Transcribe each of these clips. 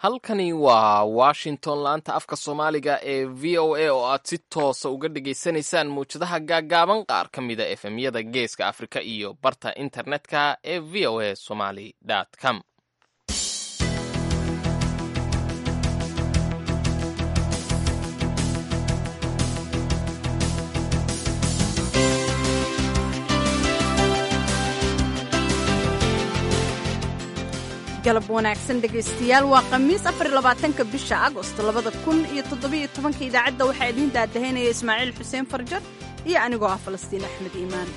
halkani waa washington laanta afka soomaaliga ee v o a oo aad si toosa uga dhagaysanaysaan mawjadaha gaaggaaban qaar ka mida efemyada geeska afrika iyo barta internetka ee v o a somaly com galab wanaagsan dhegaystayaal waa khamiis afarlabaatanka bisha agost labada kun iyo toddobiyo tobanka idaacadda waxaa idiin daadahaynaya ismaaciil xuseen farjar iyo anigoo ah falastiin axmed iimaan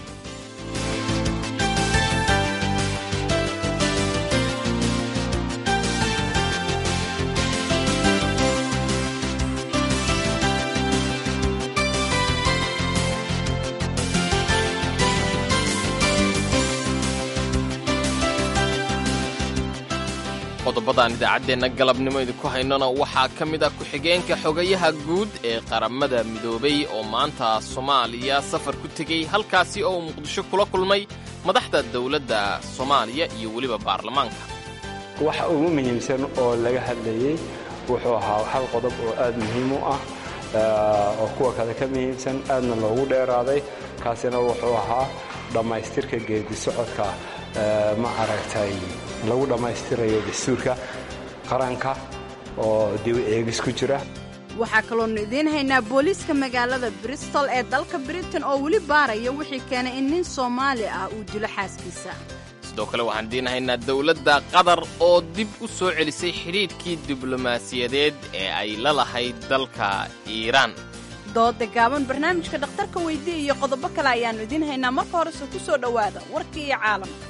qodobadaan idaacaddeenna galabnimo idinku haynona waxaa ka mid ah ku-xigeenka xogayaha guud ee qaramada midoobay oo maanta soomaaliya safar ku tegey halkaasi oo uu muqdisho kula kulmay madaxda dowladda soomaaliya iyo weliba baarlamaanka waxa ugu muhiimsan oo laga hadlayey wuxuu ahaa hal qodob oo aad muhiim u ah oo kuwa kale ka muhiimsan aadna loogu dheeraaday kaasina wuxuu ahaa dhammaystirka geedi socodka ma aragtay lagu dhammaystirayo dastuurka qaranka oo dib eegis ku jira waxaa kaloonu idiin haynaa booliiska magaalada bristol ee dalka britain oo weli baaraya wixii keenay in nin soomaali ah uu dilo xaaskiisa sidoo kale waxaan idiin haynaa dowladda qatar oo dib u soo celisay xidhiidhkii diblomaasiyadeed ee ay la lahayd dalka iiraan dooda gaaban barnaamijka dhakhtarka weydiya iyo qodobo kale ayaannu idiin haynaa marka horese ku soo dhowaada warkii iyo caalamka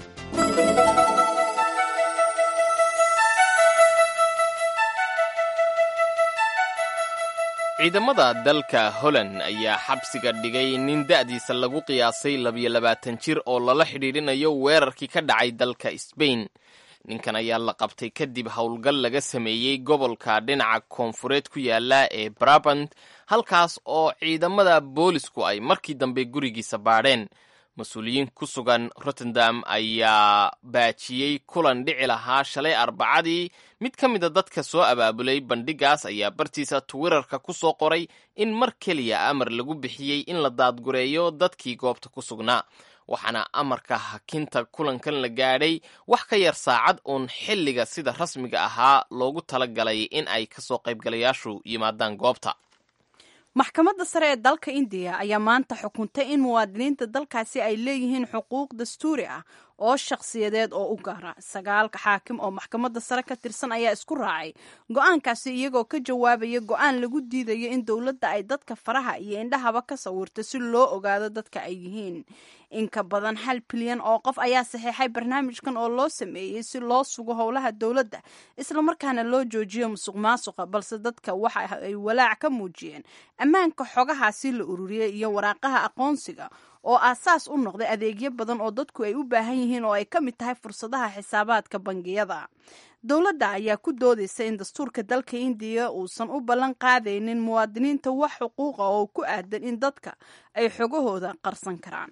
ciidamada dalka holland ayaa xabsiga dhigay nin da'diisa lagu qiyaasay labiyo labaatan jir oo lala xidhiidhinayo weerarkii ka dhacay dalka sbain ninkan ayaa la qabtay kadib howlgal laga sameeyey gobolka dhinaca koonfureed ku yaala ee brabant halkaas oo ciidamada boolisku ay markii dambe gurigiisa baadheen mas-uuliyiin ku sugan rotterdam ayaa baajiyey kulan dhici lahaa shalay arbacadii mid ka mida dadka soo abaabulay bandhigaas ayaa bartiisa twitterka ku soo qoray in mar keliya amar lagu bixiyey in la daadgureeyo dadkii goobta ku sugnaa waxaana amarka hakinta kulankan la gaadhay wax ka yar saacad uun xilliga sida rasmiga ahaa loogu talagalay in ay kasoo qaybgalayaashu yimaadaan goobta maxkamadda sare ee dalka indiya ayaa maanta xukuntay in muwaadiniinta dalkaasi ay leeyihiin xuquuq dastuuri ah oo shakhsiyadeed oo u gaara sagaalka xaakim oo maxkamadda sare ka tirsan ayaa isku raacay go-aankaasi iyagoo ka jawaabaya go-aan lagu diidayo in dowladda ay dadka faraha iyo indhahaba ka sawirto si loo ogaado dadka ay yihiin in ka badan hal bilyan oo qof ayaa saxiixay barnaamijkan oo loo sameeyey si loo sugo howlaha dowladda islamarkaana loo joojiyo musuq maasuqa balse dadka waxa ay walaac ka muujiyeen ammaanka xogahaasi la ururiyey iyo waraaqaha aqoonsiga oo aasaas u noqday adeegyo badan oo dadku ay u baahan yihiin oo ay ka mid tahay fursadaha xisaabaadka bangiyada dowladda ayaa ku doodaysa in dastuurka dalka indiya uusan u ballan qaadaynin muwaadiniinta wax xuquuqa oo ku aadan in dadka ay xogahooda qarsan karaan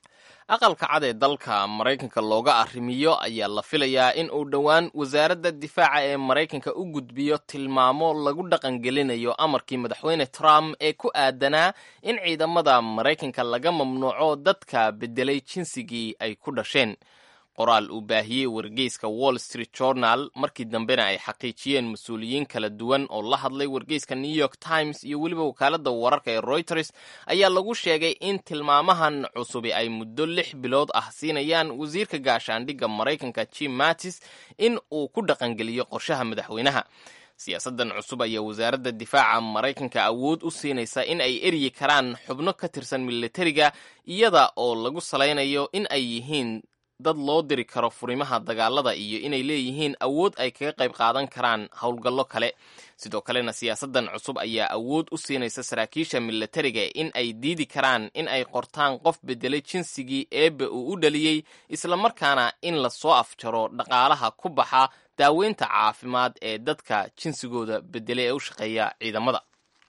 aqalka cad ee dalka maraykanka looga arrimiyo ayaa la filayaa in uu dhowaan wasaaradda difaaca ee maraykanka u gudbiyo tilmaamo lagu dhaqangelinayo amarkii madaxweyne trump ee ku aadanaa in ciidamada maraykanka laga mamnuuco dadka beddelay jinsigii ay ku dhasheen qoraal uu baahiyey wargeyska wall street journal markii dambena ay xaqiijiyeen mas-uuliyiin kala duwan oo la hadlay wargeyska new york times iyo weliba wakaaladda wararka ee reuters ayaa lagu sheegay in tilmaamahan cusubi ay muddo lix bilood ah siinayaan wasiirka gaashaandhigga maraykanka jim mattis in uu ku dhaqangeliyo qorshaha madaxweynaha siyaasaddan cusub ayaa wasaaradda difaaca maraykanka awood u siinaysa in ay eryi karaan xubno ka tirsan militariga iyada oo lagu salaynayo in ay yihiin dad loo diri karo furimaha dagaalada iyo inay leeyihiin awood ay kaga qayb qaadan karaan howlgallo kale sidoo kalena siyaasaddan cusub ayaa awood u siinaysa saraakiisha militariga in ay diidi karaan in ay qortaan qof beddelay jinsigii eebbe uu u dhaliyey islamarkaana in lasoo afjaro dhaqaalaha ku baxa daaweynta caafimaad ee dadka jinsigooda beddelay ee u shaqeeya ciidamada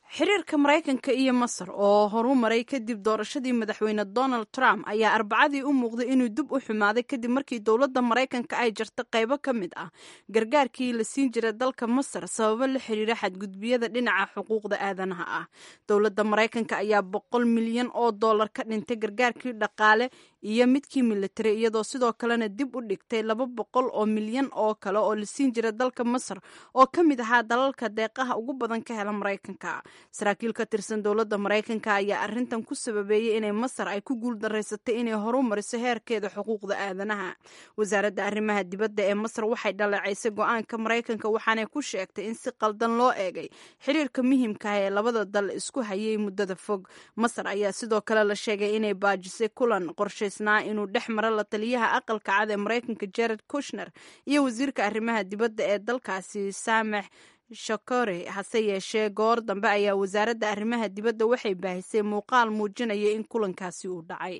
xiriirka maraykanka iyo masar oo horu maray kadib doorashadii madaxweyne donald trump ayaa arbacadii u muuqday inuu dib u xumaaday kadib markii dowladda maraykanka ay jarta qaybo ka mid ah gargaarkii la siin jiray dalka masar sababo la xiriira xadgudbiyada dhinaca xuquuqda aadanaha ah dowladda maraykanka ayaa boqol milyan oo dollar ka dhintay gargaarkii dhaqaale iyo midkii militari iyadoo sidoo kalena dib u dhigtay laba boqol oo milyan oo kale oo la siin jira dalka masar oo ka mid ahaa dalalka deeqaha ugu badan ka hela maraykanka saraakiil ka tirsan dowladda maraykanka ayaa arrintan ku sababeeyey inay masar ay ku guuldaraysatay inay horu mariso heerkeeda xuquuqda aadanaha wasaaradda arrimaha dibadda ee masar waxay dhaleecaysay go-aanka maraykanka waxaanay ku sheegtay in si qaldan loo eegay xiriirka muhiimka ah ee labada dal isku hayay muddada fog masar ayaa sidoo kale la sheegay inay baajisay kulan qorshaysnaa inuu dhex maro la taliyaha aqalka cad ee maraykanka jared kushner iyo wasiirka arrimaha dibadda ee dalkaasi samex shakore hase yeeshee goor dambe ayaa wasaaradda arrimaha dibadda waxay baahisay muuqaal muujinaya in kulankaasi uu dhacay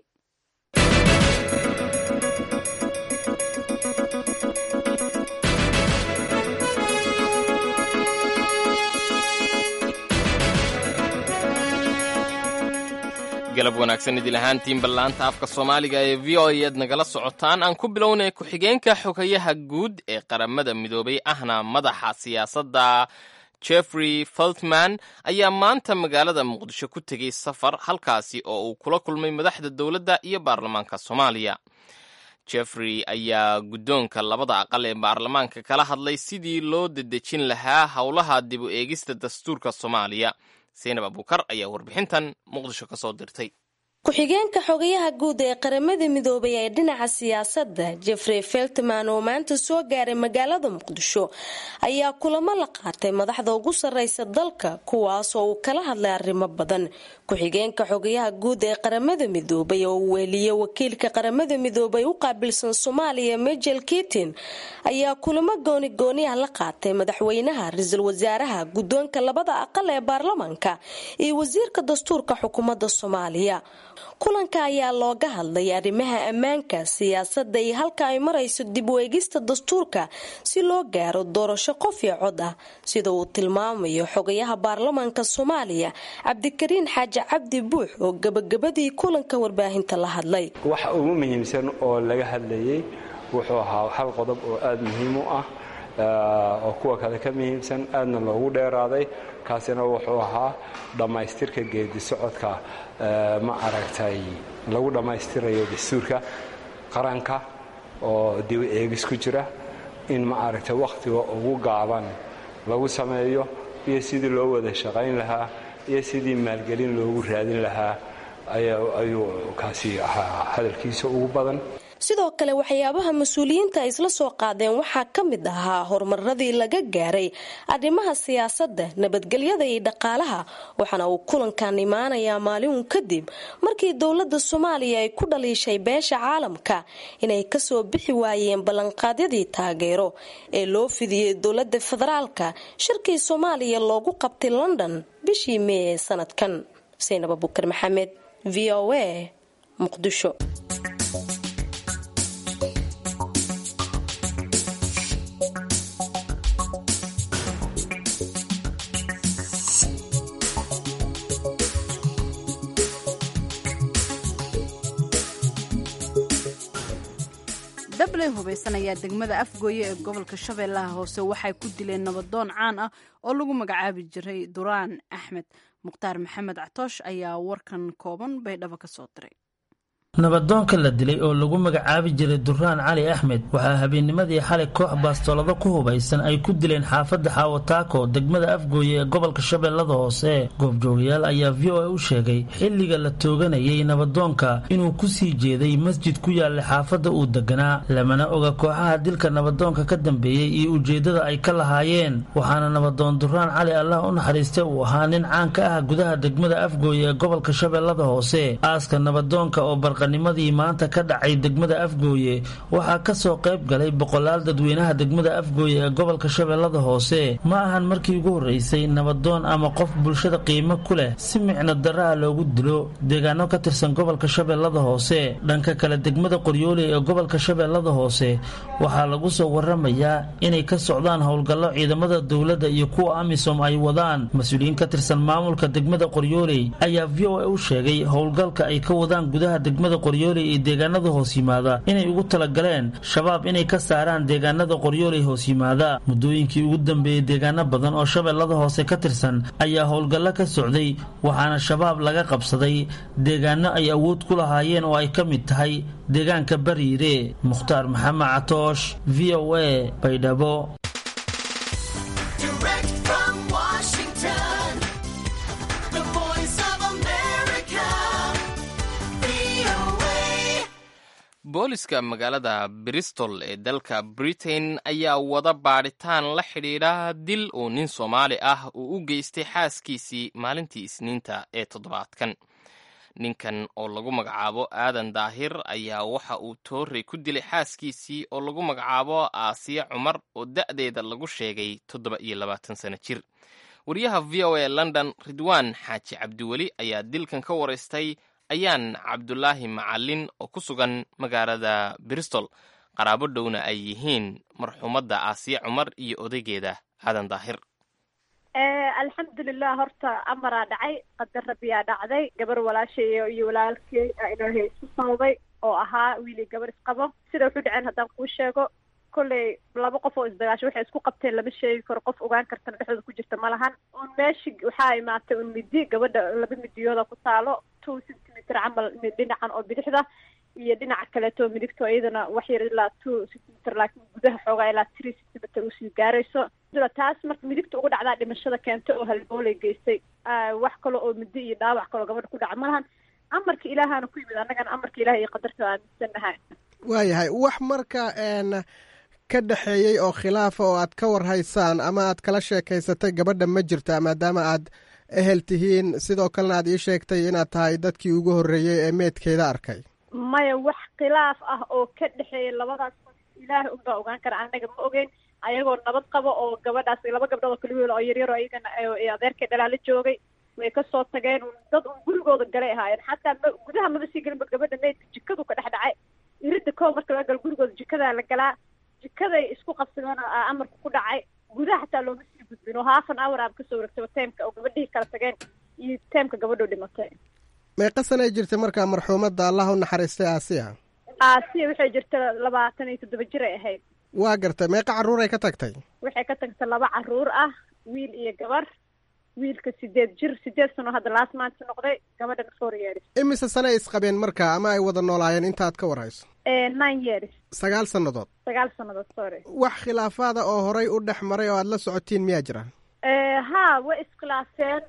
galab wanaagsan idil ahaantiin ballaanta afka soomaaliga ee v o ead nagala socotaan aan ku bilownay ku-xigeenka xogayaha guud ee qaramada midoobay ahna madaxa siyaasadda jeffrey feltman ayaa maanta magaalada muqdisho ku tegey safar halkaasi oo uu kula kulmay madaxda dowladda iyo baarlamaanka soomaaliya jeffrey ayaa guddoonka labada aqal ee baarlamaanka kala hadlay sidii loo dedejin lahaa howlaha dib u eegista dastuurka soomaaliya seynab abuukar ayaa warbixintan muqdisho ka soo dirtay ku-xigeenka xogayaha guud ee qaramada midoobay ee dhinaca siyaasadda jeffrey feltman oo maanta soo gaaray magaalada muqdisho ayaa kulamo la qaatay madaxda ugu sarreysa dalka kuwaas oo uu kala hadlay arrimo badan ku-xigeenka xogayaha guud ee qaramada midoobay oo uu weeliyey wakiilka qaramada midoobay u qaabilsan soomaaliya majel kitin ayaa kulamo goonigooniah la qaatay madaxweynaha ra-iisul wasaaraha guddoonka labada aqal ee baarlamaanka iyo wasiirka dastuurka xukuumadda soomaaliya kulanka ayaa looga hadlay arrimaha ammaanka siyaasadda iyo halka ay marayso dib u eegista dastuurka si loo gaaro doorasho qof iyo cod ah sida uu tilmaamayo xogayaha baarlamaanka soomaaliya cabdikariin xaaji cabdi buux oo gabagabadii kulanka warbaahinta la hadlay waxa ugu muhiimsan oo laga hadlayay wuxuu ahaa hal qodob oo aada muhiim u ah oo kuwa kale ka muhiimsan aadna loogu dheeraaday kaasina wuxuu ahaa dhammaystirka geedi socodka ma aragtay lagu dhammaystirayo dastuurka qaranka oo dib eegis ku jira in ma aragtay wakhtiga ugu gaaban lagu sameeyo iyo sidii loo wada shaqayn lahaa iyo sidii maalgelin loogu raadin lahaa ayuu kaasi ahaa hadalkiisa ugu badan sidoo kale waxyaabaha mas-uuliyiinta ay isla soo qaadeen waxaa ka mid ahaa horumaradii laga gaaray arrimaha siyaasadda nabadgelyada iyo dhaqaalaha waxaana uu kulankan imaanayaa maalinun kadib markii dowladda soomaaliya ay ku dhaliishay beesha caalamka inay kasoo bixi waayeen ballanqaadyadii taageero ee loo fidiyey dowladda federaalka shirkii soomaaliya loogu qabtay london bishii mee ee sanadkan saynab abukar maxamed v o a muqdisho dabley hubaysan ayaa degmada afgooye ee gobolka shabeellaha hoose waxay ku dileen nabadoon caan ah oo lagu magacaabi jiray duraan axmed mukhtaar maxamed catoosh ayaa warkan kooban baydhabo ka soo diray nabadoonka la dilay oo lagu magacaabi jiray duraan cali axmed waxaa habeennimadii xalay koox baastoolado ku hubaysan ay ku dileen xaafadda xaawataako degmada afgooye ee gobolka shabeellada hoose goobjoogayaal ayaa v o a u sheegay xilliga la tooganayay nabadoonka inuu ku sii jeeday masjid ku yaallay xaafadda uu deganaa lamana oga kooxaha dilka nabadoonka ka dambeeyey iyo ujeeddada ay ka lahaayeen waxaana nabadoon duraan cali allah u naxariistay uu ahaa nin caan ka ah gudaha degmada afgooye ee gobolka shabeellada hoose aaska nabadoonka oo barqa baranimadii maanta ka dhacay degmada afgooye waxaa kasoo qayb galay boqolaal dadweynaha degmada afgooye ee gobolka shabeellada hoose ma ahan markii ugu horreysay nabadoon ama qof bulshada qiimo ku leh si micno darra ah loogu dilo deegaano ka tirsan gobolka shabeellada hoose dhanka kale degmada qoryooley ee gobolka shabeellada hoose waxaa lagu soo waramayaa inay ka socdaan howlgallo ciidamada dowladda iyo kuwa amisom ay wadaan mas-uuliyiin ka tirsan maamulka degmada qoryooley ayaa v o a u sheegay howlgalka ay ka wadaan gudaha degmada qoryooley iyo deegaanada hoos yimaada inay ugu talagaleen shabaab inay ka saaraan deegaanada qoryooley hoos yimaada muddooyinkii ugu dambeeyey deegaano badan oo shabeellada hoose ka tirsan ayaa howlgallo ka socday waxaana shabaab laga qabsaday deegaano ay awood ku lahaayeen oo ay ka mid tahay deegaanka bariire mukhtaar maxamed catoosh v o a baydhabo booliska magaalada bristol ee dalka britain ayaa wada baadhitaan la xidhiidha dil uu nin soomaali ah uu u geystay xaaskiisii maalintii isniinta ee toddobaadkan ninkan oo lagu magacaabo aadan daahir ayaa waxa uu toorey ku dilay xaaskiisii oo lagu magacaabo aasiya cumar oo da'deeda lagu sheegay toddoba iyo labaatan sano jir wariyaha v o a london ridwaan xaaji cabdiweli ayaa dilkan ka waraystay ayaan cabdulaahi macalin oo ku sugan magaalada bristol qaraabo dhowna ay yihiin marxuumadda aasiya cumar iyo odaygeeda aadan daahir alxamdulilah horta amaraa dhacay qadar rabbiyaa dhacday gabar walaashay iyo walaalkey ilaahay isku sababay oo ahaa wiili gabar isqabo sida wuxuu dhaceen haddaan kuu sheego kolley laba qof oo isdagaasho waxay isku qabteen lama sheegi karo qof ogaan kartana dhexdooda ku jirta ma lahan un meeshi waxaa imaatay un midi gabadha laba midiyooda ku taalo two centimeter camal dhinacan oo bidixda iyo dhinaca kaleeto midigto iyadana wax yar ilaa two centimeter laakiin gudaha xoogaa ilaa three centimeter usii gaarayso sida taas marka midigta ugu dhacdaa dhimashada keentay oo halbooley geystay wax kale oo midi iyo dhaawac kaloo gabadha ku dhaca ma lahan amarka ilaahana ku yimid annagana amarka ilaah iyo qadarta aaminsannahay waayahay wax marka n ka dhexeeyey oo khilaafa oo aad ka warhaysaan ama aad kala sheekaysatay gabadha ma jirta maadaama aad ehel tihiin sidoo kalena aad ii sheegtay inaad tahay dadkii ugu horreeyey ee meedkeeda arkay maya wax khilaaf ah oo ka dhexeeya labadaas qof ilaahay unbaa ogaan kara annaga ma ogeyn ayagoo nabad qabo oo gabadhaas laba gabdhood oo kaligool oo yaryar oo iyagana adeerkay dhalaala joogay way kasoo tageen dad un gurigooda galay ahaayeen xataa ma gudaha maba sii gelinba gabadha meydka jikadu ka dhex dhacay iridda koo marka laga galo gurigooda jikadaa la galaa jikaday isku qabsadeen amarka ku dhacay gudaha xataa looma sii gudbin oo halfan hour aaba kasoo waregtay teemka oo gabadhihii kala tageen iyo teemka gabadhoo dhimatay meeqa sanay jirtay markaa marxuumadda allah u naxariistay aasiya aasiya waxay jirta labaatan iyo toddoba jir ay ahayd waa gartay meeqa carruuray ka tagtay waxay ka tagtay laba carruur ah wiil iyo gabar wiilka sideed jir sideed sano hadda laas maanta noqday gabadhana four years imise sanay isqabeen marka ama ay wada noolaayeen intaad ka warhayso nine years sagaal sannadood sagaal sannadood sorry wax khilaafaada oo horay u dhex maray oo aad la socotiin miyaa jira ha way iskhilaafeen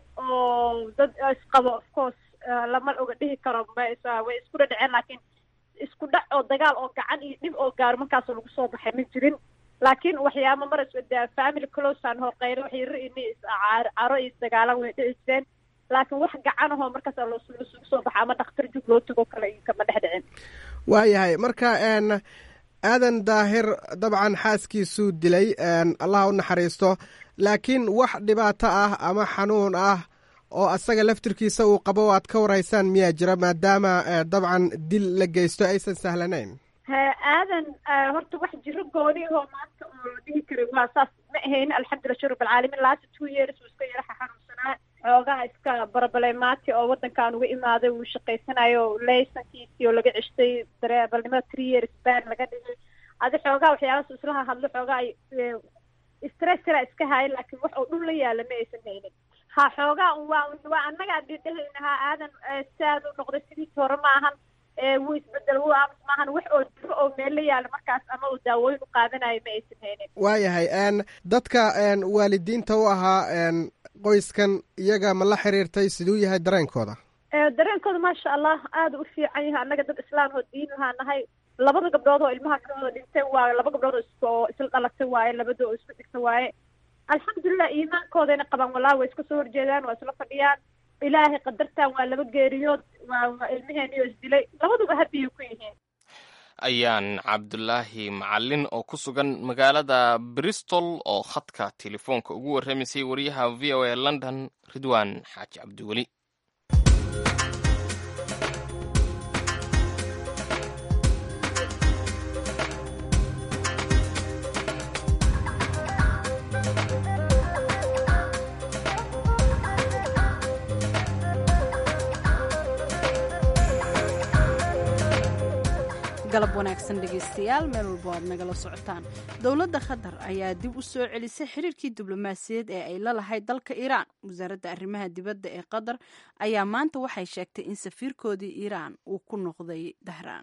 oo dad isqabo of course lama oga dhihi karo way isku dhadhaceen laakiin isku dhac oo dagaal oo gacan iyo dhib oo gaaro markaasoo lagu soo baxay ma jirin laakiin waxyaaba mar iswada family closean horqeylo wax yaro ini caro iyo isdagaalan way dhici jireen laakiin wax gacan ahoo markaas lasugu soo baxa ama dhakhtar jug loo tago kale kama dhex dhicin waayahay marka n aadan daahir dabcan xaaskiisuu dilay allah u naxariisto laakiin wax dhibaato ah ama xanuun ah oo asaga laftirkiisa uu qabo o aad ka warhaysaan miyaa jira maadaama dabcan dil la geysto aysan sahlanayn aadan horta wax jiro gooni ahoo maanta oo la dhihi karay waa saas ma ahayn alxamdulillah shir rabbilcaalamiin last two years wuu iska yaraxa xanuunsanaa xoogaha iska barabalemaati oo waddankan uga imaaday wuu shaqaysanayo laysankiisii oo laga ceshtay dareebalnimada three years ban laga dhigay adi xoogaha waxyaabaas islaha hadlo xoogaa stress kala iska haaya laakiin wax oo dhul la yaala ma aysan haynin ha xoogaa waa waa annagaa dhidhahaynahaa aadan saad u noqday sidiisi hore ma ahan wuu isbedel wuu aamus maahan wax oo jiro oo meel la yaala markaas ama uu daawooyin u qaadanayo ma aysan haynin waayahay n dadka waalidiinta u ahaa qoyskan iyaga ma la xiriirtay siduu yahay dareenkooda dareenkooda maasha allah aada u fiican yahay annaga dad islaam oo diin lahaa nahay labada gabdhood oo ilmaha kalooda dhintay waaye laba gabdhood oo is oo isla dhalatay waaye labada oo isku dhigta waaye alxamdulilah iimaankoodayna qabaan wallahi way iska soo horjeedaan waa isla fadhiyaan ilaahay qadartan waa laba geeriyood waa waa ilmaheeniyoo isdilay labaduba habiyay ku yihiin ayaan cabdulaahi macalin oo ku sugan magaalada bristol oo khadka telefoonka ugu warramaysay wariyaha v o a london ridwan xaaji cabdiweli galab wanaagsan dhegaystayaal meel walbo aad nagala socotaan dowladda qatar ayaa dib u soo celisay xiriirkii diblomaasiyaed ee ay la lahayd dalka iiraan wasaaradda arrimaha dibadda ee qatar ayaa maanta waxay sheegtay in safiirkoodii iiraan uu ku noqday dahraan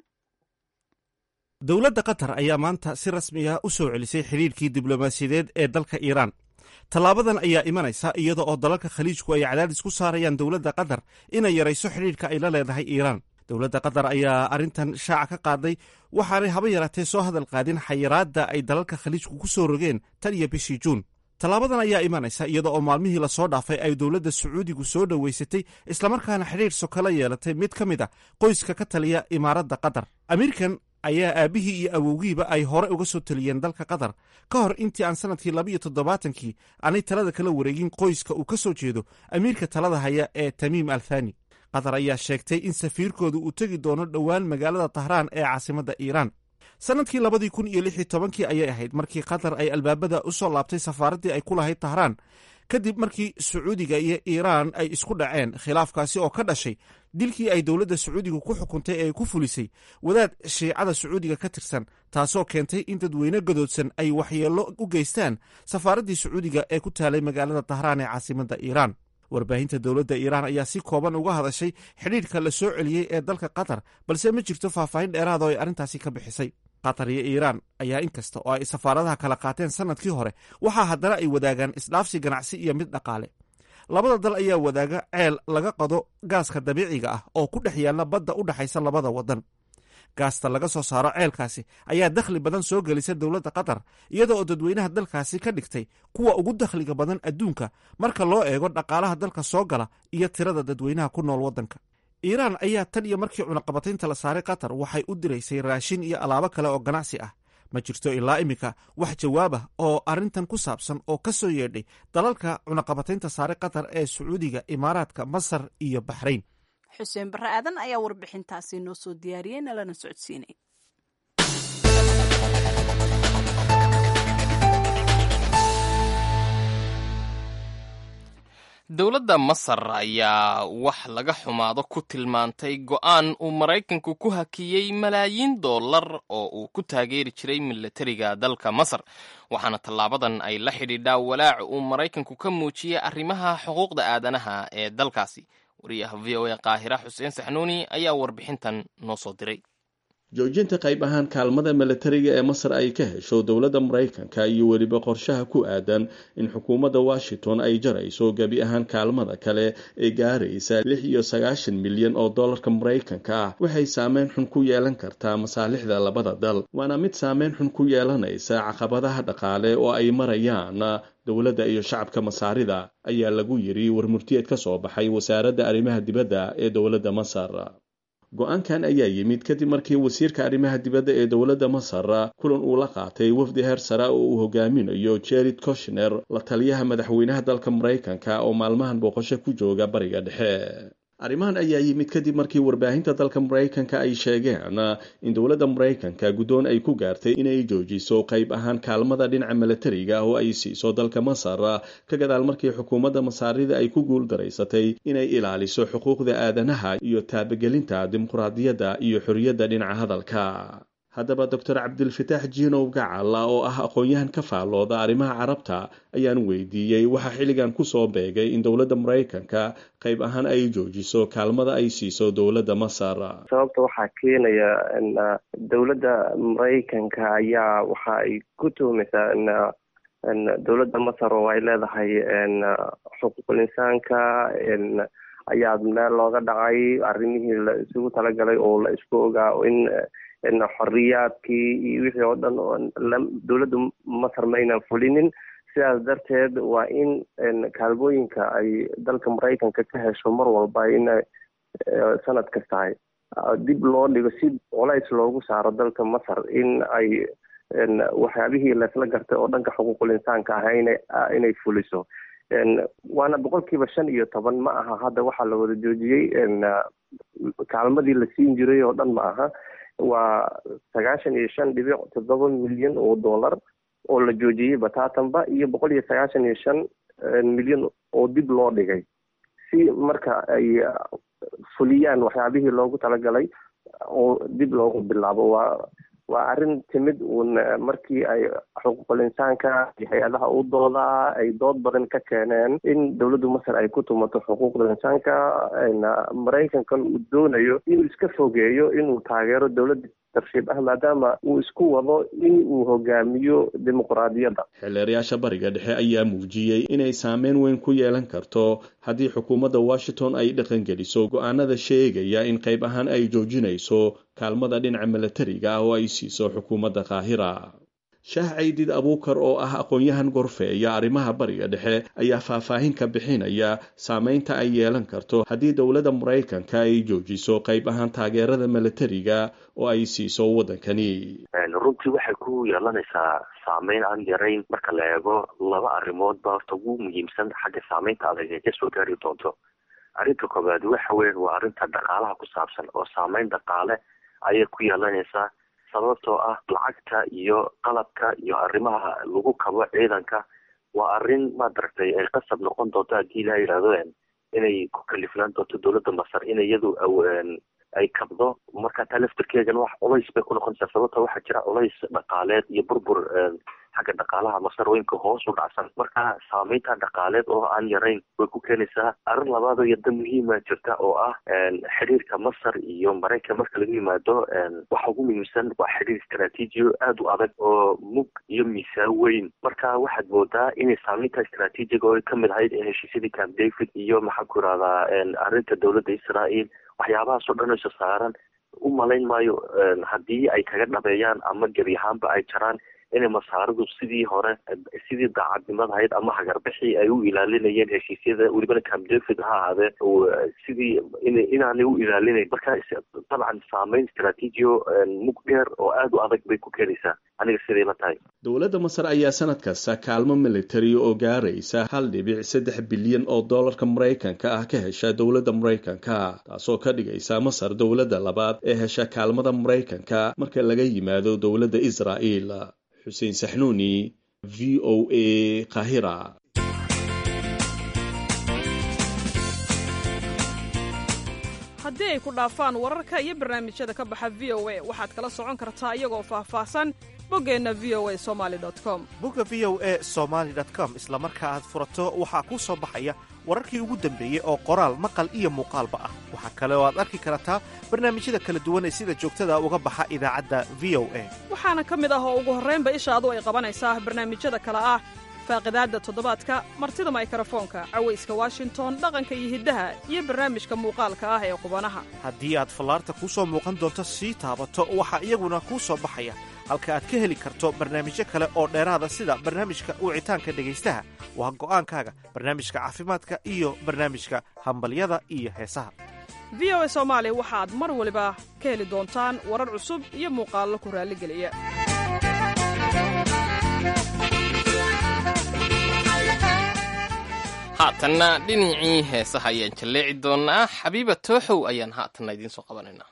dowladda qatar ayaa maanta si rasmiga u soo celisay xidhiirkii diblomaasiyadeed ee dalka iiraan tallaabadan ayaa imanaysa iyada oo dalalka khaliijku ay cadaadis ku saarayaan dowladda qatar inay yarayso xidhiirka ay la leedahay iiraan dowladda qatar ayaa arrintan shaaca ka qaaday waxaanay haba yaraatee soo hadal qaadin xayiraadda ay dalalka khaliijku ku soo rogeen tan iyo bishii juun tallaabadan ayaa imanaysa iyada oo maalmihii lasoo dhaafay ay dowladda sacuudigu soo dhoweysatay islamarkaana xidhiir sokala yeelatay mid ka mid a qoyska ka taliya imaaradda qatar amiirkan ayaa aabbihii iyo awowgiiba ay hore uga soo taliyeen dalka qatar ka hor intii aan sannadkii labiiyo toddobaatankii aanay talada kala wareegin qoyska uu ka soo jeedo amiirka talada haya ee tamiim al thani qatar ayaa sheegtay in safiirkoodu uu tegi doono dhowaan magaalada tahraan ee caasimadda iiraan sannadkii labadii kun iyo lix iyo tobankii ayay ahayd markii qatar ay albaabada u soo laabtay safaaraddii ay ku lahayd tahraan kadib markii sacuudiga iyo iiraan ay isku dhaceen khilaafkaasi oo ka dhashay dilkii ay dowladda sacuudiga ku xukuntay ee ku fulisay wadaad shiicada sacuudiga ka tirsan taasoo keentay in dadweyne gadoodsan ay waxyeello u geystaan safaaraddii sacuudiga ee ku taalay magaalada tahraan ee caasimadda iiraan warbaahinta dowladda iiraan ayaa si kooban uga hadashay xidhiidhka la soo celiyey ee dalka qatar balse ma jirto faahfaahin dheeraada oo ay arrintaasi ka bixisay qatar iyo iiraan ayaa inkasta oo ay safaaradaha kala qaateen sannadkii hore waxaa haddana ay wadaagaan isdhaafsi ganacsi iyo mid dhaqaale labada dal ayaa wadaaga ceel laga qado gaaska dabiiciga ah oo ku dhex yaalla badda u dhexaysa labada waddan gaasta laga soo saaro ceelkaasi ayaa dakhli badan soo gelisa dowladda qatar iyada oo dadweynaha dalkaasi ka dhigtay kuwa ugu dakhliga badan adduunka marka loo eego dhaqaalaha dalka soo gala iyo tirada dadweynaha ku nool waddanka iiraan ayaa tan iyo markii cunaqabataynta la saaray qatar waxay u diraysay raashin iyo alaabo kale oo ganacsi ah ma jirto ilaa iminka wax jawaab ah oo arrintan ku saabsan oo ka soo yeedhay dalalka cunaqabataynta saaray qatar ee sacuudiga imaaraadka masar iyo baxrayn xuseen barre aadan ayaa warbixintaasi noo soo diyaariyey nalana socodsiinay dowladda masar ayaa wax laga xumaado ku tilmaantay go'aan uu maraykanku ku hakiyey malaayiin dollar oo uu ku taageeri jiray milatariga dalka masar waxaana tallaabadan ay la xidhiidhaa walaac uu maraykanku ka muujiyey arrimaha xuquuqda aadanaha ee dalkaasi wariyaha v o a qaahira xuseen saxnuuni ayaa warbixintan noo soo diray joojinta qayb ahaan kaalmada milatariga ee masar ay ka hesho dowladda maraykanka iyo weliba qorshaha ku aadan in xukuumadda washington ay jarayso gebi ahaan kaalmada kale ee gaaraysa lix iyo sagaashan milyan oo dollarka maraykanka ah waxay saameyn xun ku yeelan kartaa masaalixda labada dal waana mid saameyn xun ku yeelanaysa caqabadaha dhaqaale oo ay marayaan dowladda iyo shacabka masaarida ayaa lagu yiri warmurtiyeed ka soo baxay wasaaradda arrimaha dibadda ee dowladda masar go-aankan ayaa yimid kadib markii wasiirka arrimaha dibadda ee dowladda masar kulan uu la qaatay wafdi heer sare oo uu hogaaminayo jared koshner la taliyaha madaxweynaha dalka maraykanka oo maalmahan booqasho ku jooga bariga dhexe arrimahan ayaa yimid kadib markii warbaahinta dalka maraykanka ay sheegeen in dowladda maraykanka guddoon ay ku gaartay inay joojiso qayb ahaan kaalmada dhinaca milatariga oo ay siiso dalka masar ka gadaal markii xukuumadda masaarida ay ku guul daraysatay inay ilaaliso xuquuqda aadanaha iyo taabagelinta dimuqraadiyadda iyo xorriyadda dhinaca hadalka haddaba doctor cabdilfataax jiinow gacala oo ah aqoon-yahan ka faallooda arrimaha carabta ayaan weydiiyey waxaa xilligan kusoo beegay in dowladda maraykanka qayb ahaan ay joojiso kaalmada ay siiso dowladda masar sababta waxaa keenaya dowladda maraykanka ayaa waxa ay ku tuhmaysaa dowladda masar oo ay leedahay xuquuqul insaanka ayaa meel looga dhacay arrimihii la isugu talagalay oo la isku ogaa in xoriyaadkii iyo wixii oo dhan dowladda masar ma aynan fulinin sidaas darteed waa in kaalmooyinka ay dalka maraykanka ka hesho mar walba in sanad kastahay dib loo dhigo si colays loogu saaro dalka masar in ay waxyaabihii laysla gartay oo dhanka xuquuqul insaanka ah inay fuliso waana boqolkiiba shan iyo toban ma aha hadda waxaa la wada joojiyey kaalmadii la siin jiray oo dhan ma aha waa sagaashan iyo shan dhibic toddoba milyan oo dollar oo la joojiyey bataatanba iyo boqol iyo sagaashan iyo shan milyan oo dib loo dhigay si marka ay fuliyaan waxyaabihii loogu talagalay oo dib loogu bilaabo waa waa arrin timid uun markii ay xuquuqul insaanka iyo hay-adaha u doodaa ay dood badan ka keeneen in dowladda masar ay ku tumato xuquuqda insaanka maraykankan uu doonayo inuu iska fogeeyo inuu taageero dowladda tarshiib ah maadaama uu isku wado in uu hogaamiyo dimuqraadiyadda xeelleerayaasha bariga dhexe ayaa muujiyey inay saameyn weyn ku yeelan karto haddii xukuumadda washington ay dhaqangeliso go-aanada sheegaya in qayb ahaan ay joojinayso kaalmada dhinaca milatariga ah oo ay siiso xukuumadda qaahira shaah caydid abuukar oo ah aqoon-yahan gorfeeya arrimaha bariga dhexe ayaa faahfaahin ka bixinaya saameynta ay yeelan karto haddii dowladda maraykanka ay joojiso qayb ahaan taageerada milatariga oo ay siiso waddankani runtii waxay ku yeelanaysaa saameyn aan yarayn marka la eego laba arrimood ba horta ugu muhiimsan xagga saameynta adag ee kasoo gaari doonto arrinta koobaad waxa weyan waa arrinta dhaqaalaha ku saabsan oo saameyn dhaqaale ayay ku yeelanaysaa sababtoo ah lacagta iyo qalabka iyo arrimaha lagu kabo ciidanka waa arrin maaragtay ay qasab noqon doonto haddii la yidhahdo inay ku kalifnaan doonto dowladda masar in iyadu ay kabdo marka taa laftirkeegana wax culays bay ku noqonaysaa sababta waxaa jira culays dhaqaaleed iyo burbur xagga dhaqaalaha masarooyinka hoos u dhacsan marka saameynta dhaqaaleed oo aan yarayn way ku keenaysaa arrin labaad oo yadda muhiima jirta oo ah xiriirka masar iyo maraykan marka laga yimaado waxa ugu muhiimsan waa xiriir istraatiijiyo aada u adag oo mug iyo miisaan weyn marka waxaad moodaa inay saameynta istraatiijiga oo kamid ahayd heshiisyadii camp david iyo maxaan ku irahdaa arrinta dowladda israel waxyaabahaas oo dhan isa saaran u malayn maayo haddii ay kaga dhabeeyaan ama gebi ahaanba ay jaraan inay masaaridu sidii hore sidii daacadnimada ahayd ama hagarbixii ay u ilaalinayeen heshiisyada welibana camp david ha ahaadee sidii inaanay u ilaalinayn marka dabcan saameyn istraatiijiyo mug dheer oo aada u adag bay ku keenaysaa aniga siday la tahay dowladda masar ayaa sanad kasta kaalmo militari oo gaaraysa hal dhibic saddex bilyan oo dollarka maraykanka ah ka hesha dowladda maraykanka taasoo ka dhigaysa masar dowladda labaad ee hesha kaalmada maraykanka marka laga yimaado dowladda israa'el xuseen saxnuuni v o a kahira haddii ay ku dhaafaan wararka iyo barnaamijyada ka baxa v o a waxaad kala socon kartaa iyagoo faahfaahsan boggeenna v o a somali com bogga v o a somaali com isla marka aad furato waxaa kuu soo baxaya wararkii ugu dambeeyey oo qoraal maqal iyo muuqaalba ah waxaa kale oo aad arki kartaa barnaamijyada kala duwan ee sida joogtada uga baxa idaacadda v o a waxaana ka mid ah oo ugu horraynba ishaadu ay qabanaysaa barnaamijyada kale ah faaqidaadda toddobaadka martida maykarafoonka cawayska washington dhaqanka iyo hiddaha iyo barnaamijka muuqaalka ah ee qubanaha haddii aad fallaarta kuu soo muuqan doonto sii taabato waxaa iyaguna kuu soo baxaya halka aad ka heli karto barnaamijyo kale oo dheeraada sida barnaamijka wicitaanka dhegaystaha waa go'aankaaga barnaamijka caafimaadka iyo barnaamijka hambalyada iyo heesaha v o a soomaali waxaad mar waliba ka heli doontaan warar cusub iyo muuqaallo ku raalligeliya haatanna dhinacii heesaha ayaan jalleeci doonnaa xabiiba tooxow ayaan haatanna idiin soo qabanaynaa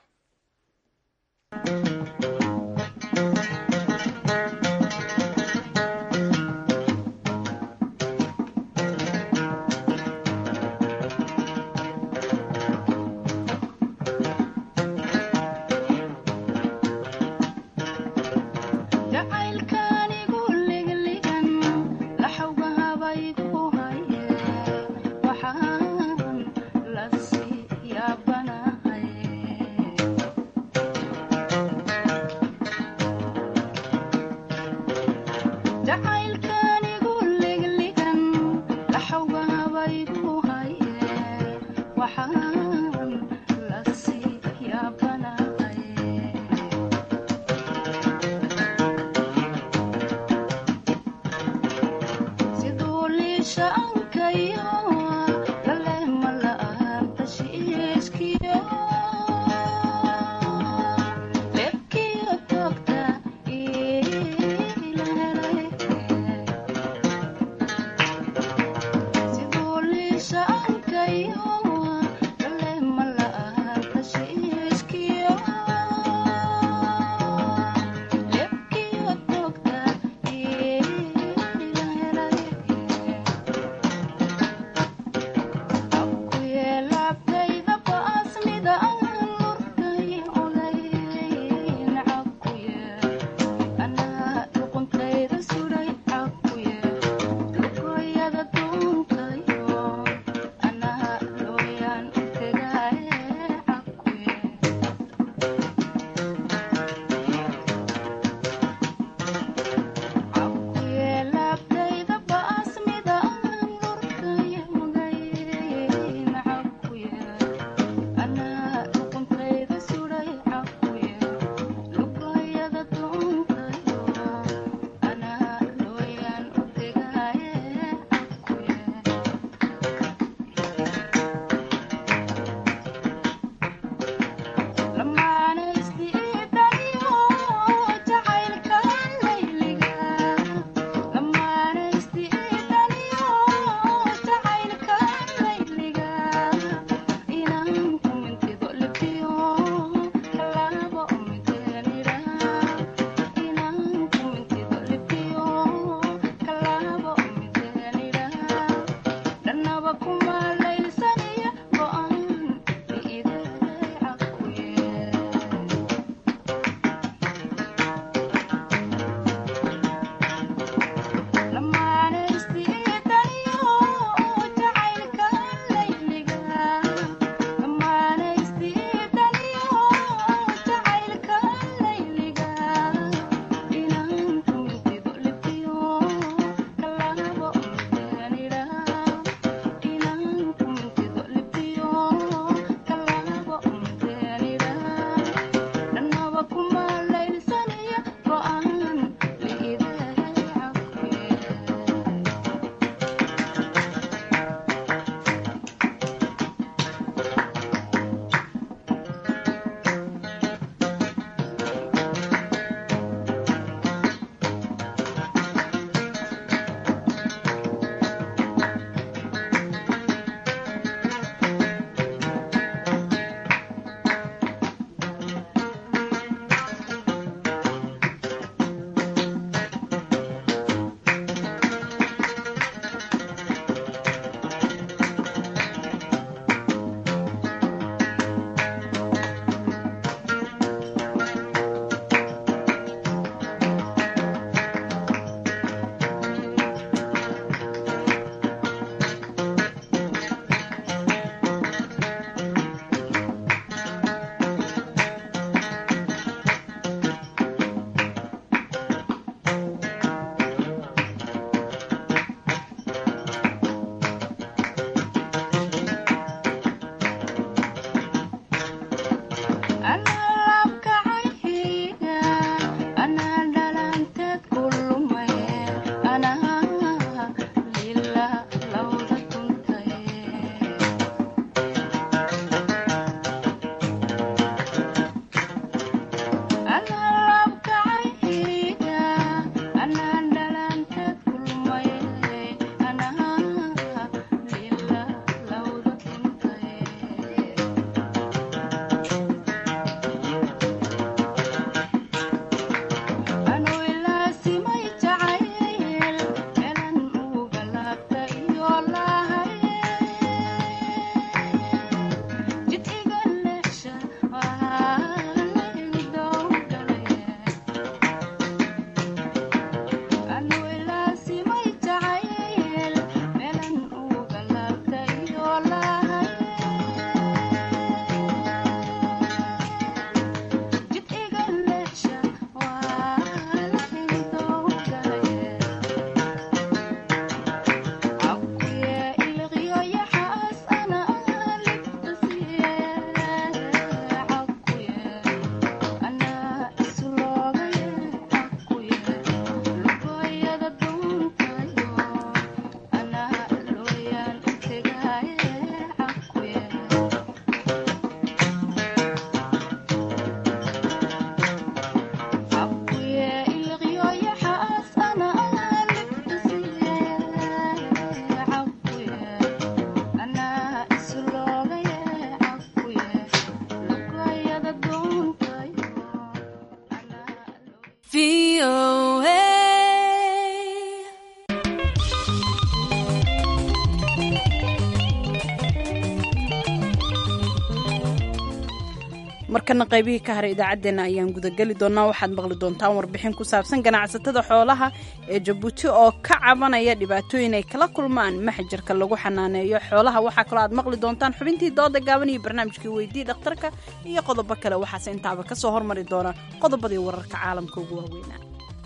markana qaybihii ka haray idaacaddeenna ayaan gudageli doonaa waxaad maqli doontaan warbixin ku saabsan ganacsatada xoolaha ee jabuuti oo ka cabanaya dhibaatooyin ay kala kulmaan maxjarka lagu xanaaneeyo xoolaha waxaa kaloo aad maqli doontaan xubintii dooda gaaban iyo barnaamijkii weydii dhakhtarka iyo qodobo kale waxaase intaaba ka soo hormari doona qodobadii wararka caalamka ugu waaweynaa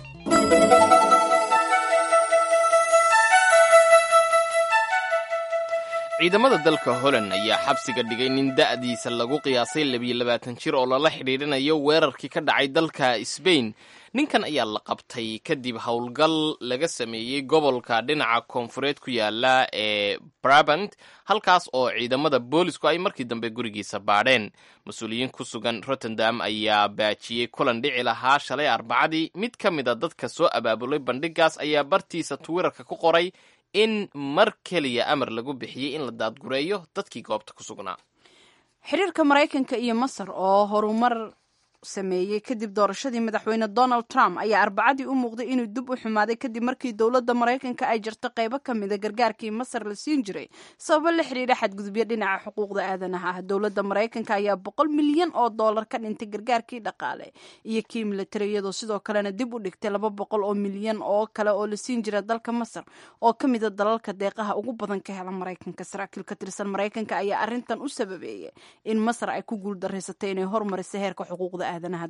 ciidamada dalka holland ayaa xabsiga dhigay nin da'diisa lagu qiyaasay labiyo labaatan jir oo lala xidhiidhinayo weerarkii ka dhacay dalka sbain ninkan ayaa la qabtay kadib howlgal laga sameeyey gobolka dhinaca koonfureed ku yaala ee brabant halkaas oo ciidamada boolisku ay markii dambe gurigiisa baadheen mas-uuliyiin ku sugan rotterdam ayaa baajiyey kulan dhici lahaa shalay arbacadii mid ka mid a dadka soo abaabulay bandhigaas ayaa bartiisa twitterka ku qoray in mar keliya amar lagu bixiyey in la daadgureeyo dadkii goobta ku sugnaa xiriirka maraykanka iyo masar oo horumar sameeyey kadib doorashadii madaxweyne donald trump ayaa arbacadii u muuqday inuu dib u xumaaday kadib markii dowladda maraykanka ay jirto qaybo ka mida gargaarkii masar la siin jiray sababo la xidhiidha xadgudubyo dhinaca xuquuqda aadanaha ah dowladda maraykanka ayaa boqol milyan oo dollar ka dhintay gargaarkii dhaqaale iyo kii militari iyadoo sidoo kalena dib u dhigtay laba boqol oo milyan oo kale oo la siin jira dalka masar oo ka mida dalalka deeqaha ugu badan ka hela maraykanka saraakiil ka tirsan maraykanka ayaa arrintan u sababeeyay in masar ay ku guuldareysatay inay hormariso heerka xuquuqda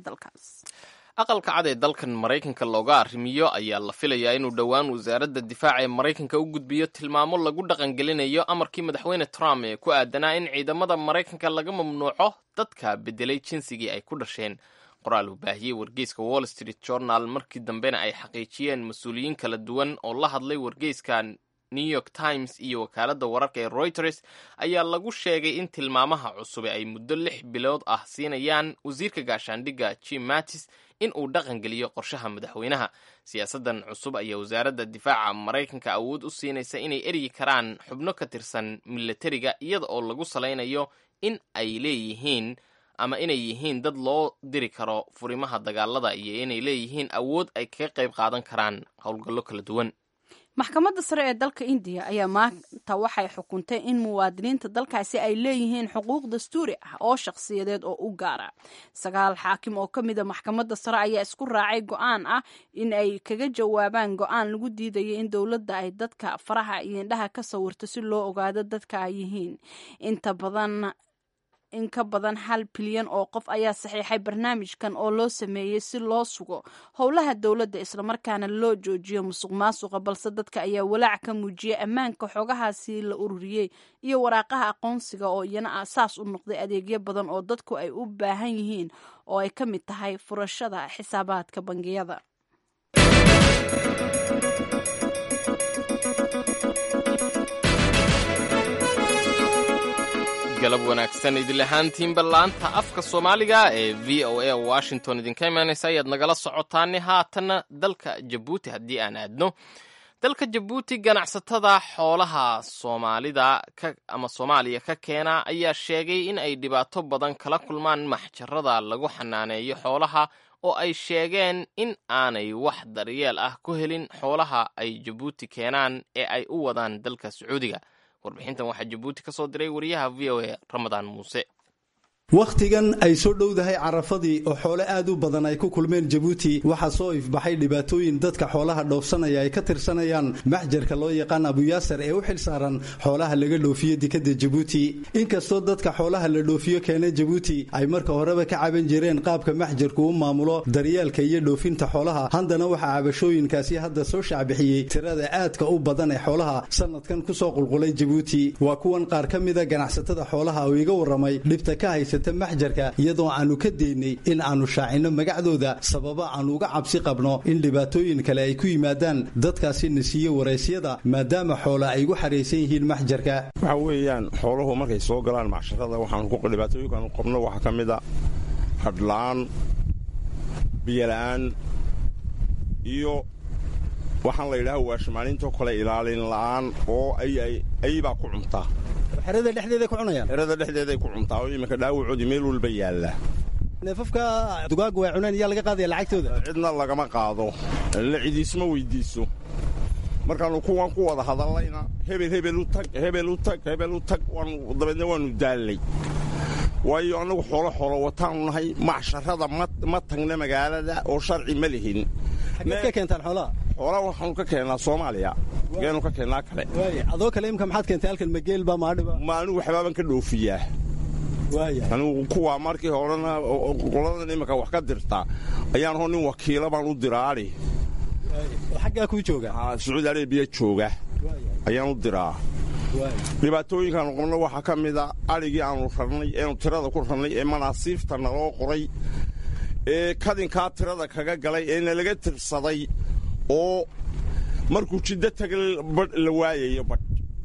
aqalka cad ee dalkan maraykanka looga arrimiyo ayaa la filayaa inuu dhowaan wasaaradda difaaca ee maraykanka u gudbiyo tilmaamo lagu dhaqangelinayo amarkii madaxweyne trump ee ku aadanaa in ciidamada maraykanka laga mamnuuco dadka bedelay jinsigii ay ku dhasheen qoraal uu baahiyey wargeyska wall street journal markii dambena ay xaqiijiyeen mas-uuliyiin kala duwan oo la hadlay wargeyska new york times iyo wakaaladda wararka ee reuters ayaa lagu sheegay in tilmaamaha cusube ay muddo lix bilood ah siinayaan wasiirka gaashaandhigga jim mattis in uu dhaqangeliyo qorshaha madaxweynaha siyaasaddan cusub ayaa wasaaradda difaaca maraykanka awood u siinaysa inay eryi karaan xubno ka tirsan milatariga iyada oo lagu salaynayo in ay leeyihiin ama inay yihiin dad loo diri karo furimaha dagaalada iyo inay leeyihiin awood ay kaga qayb qaadan karaan howlgallo kala duwan maxkamadda sare ee dalka indiya ayaa maanta waxay xukuntay in muwaadiniinta dalkaasi ay leeyihiin xuquuq dastuuri ah oo shakhsiyadeed oo u gaara sagaal xaakim oo ka mida maxkamadda sare ayaa isku raacay go-aan ah in ay kaga jawaabaan go-aan lagu diidaya in dowladda ay dadka faraha iyo indhaha ka sawirto si loo ogaado dadka ay yihiin inta badan in ka badan hal bilyan oo qof ayaa saxiixay barnaamijkan oo loo sameeyey si loo sugo howlaha dowladda islamarkaana loo joojiyo musuq maasuqa balse dadka ayaa walaac ka muujiyay ammaanka xogahaasi la ururiyey iyo waraaqaha aqoonsiga oo iyana asaas u noqday adeegyo badan oo dadku ay u baahan yihiin oo ay ka mid tahay furashada xisaabaadka bangiyada galab wanaagsan idil ahaantiinba laanta afka soomaaliga ee v o a washington idinka imaanaysa ayaad nagala socotaani haatanna dalka jabuuti haddii aan aadno dalka jabuuti ganacsatada xoolaha soomaalida ama soomaaliya ka keena ayaa sheegay in ay dhibaato badan kala kulmaan maxjarada lagu xanaaneeyo xoolaha oo ay sheegeen in aanay wax daryeel ah ku helin xoolaha ay jabuuti keenaan ee ay u wadaan dalka sacuudiga warbixintan waxaa jabuuti ka soo diray wariyaha v o a ramadaan muuse wakhtigan ay soo dhowdahay carafadii oo xoole aad u badan ay ku kulmeen jabuuti waxaa soo ifbaxay dhibaatooyin dadka xoolaha dhoofsanaya ay ka tirsanayaan maxjarka loo yaqaan abuyaasar ee u xil saaran xoolaha laga dhoofiyo dekadda jabuuti inkastoo dadka xoolaha la dhoofiyo keena jabuuti ay marka horeba ka caban jireen qaabka maxjarku u maamulo daryeelka iyo dhoofinta xoolaha haddana waxaa cabashooyinkaasi hadda soo shaacbixiyey tirada aadka u badan ee xoolaha sanadkan kusoo qulqulay jabuuti waa kuwan qaar ka mida ganacsatada xoolaha oo iga warramay dhibta ka haysa maxjarka iyadoo aanu ka daynay in aanu shaacinno magacdooda sababa aanu uga cabsi qabno in dhibaatooyin kale ay ku yimaadaan dadkaasi na siiye waraysyada maadaama xoola ay gu xaraysan yihiin maxjarka waxa weeyaan xooluhu markay soo galaan macsharada waxaandhibaatooyinkaanu qabno waxaa ka mid a hadhla'aan biyola'aan iyo waxaan la yidhaha waashimaalinto kale ilaalin la'aan oo aybaa ku cuntaa xerada dhexdeeday ku cunayaan xerada dhexdeeday ku cuntaa oo iminka dhaawacoodii meel walba yaalla neefafka dugaaga way cuneen yaa laga qaadaya lacagtooda cidna lagama qaado la cidiisma weydiiso markaanu kuwan ku wada hadallayna hebel hebel u tag hebel u tag hebel u tag dabeedna waanu daallay waayo annagu xoolo xoolo wataanu nahay macsharada ma tagna magaalada oo sharci ma lihin xageed ka keentaan xoolaha xoolaha waxaanu ka keennaa soomaaliya geenu ka keennaa kale adoo kale imka maxaad keentay halkan mageelba maadhiba ma anigu waxbaaban ka dhoofiyaa anigu kuwaa markii horena qoladan iminka wax ka dirta ayaan hoo nin wakiila baan u diraali xaggaa kuu jooga sacuudi arabiya jooga ayaan u diraa dhibaatooyinkaanu qabno waxaa ka mida adhigii aanu rarnay eenu tirada ku rarnay ee manaasiifta naloo qoray ee kadinkaa tirada kaga galay ee nalaga tirsaday oo markuu jiddo taga badh la waayayo badh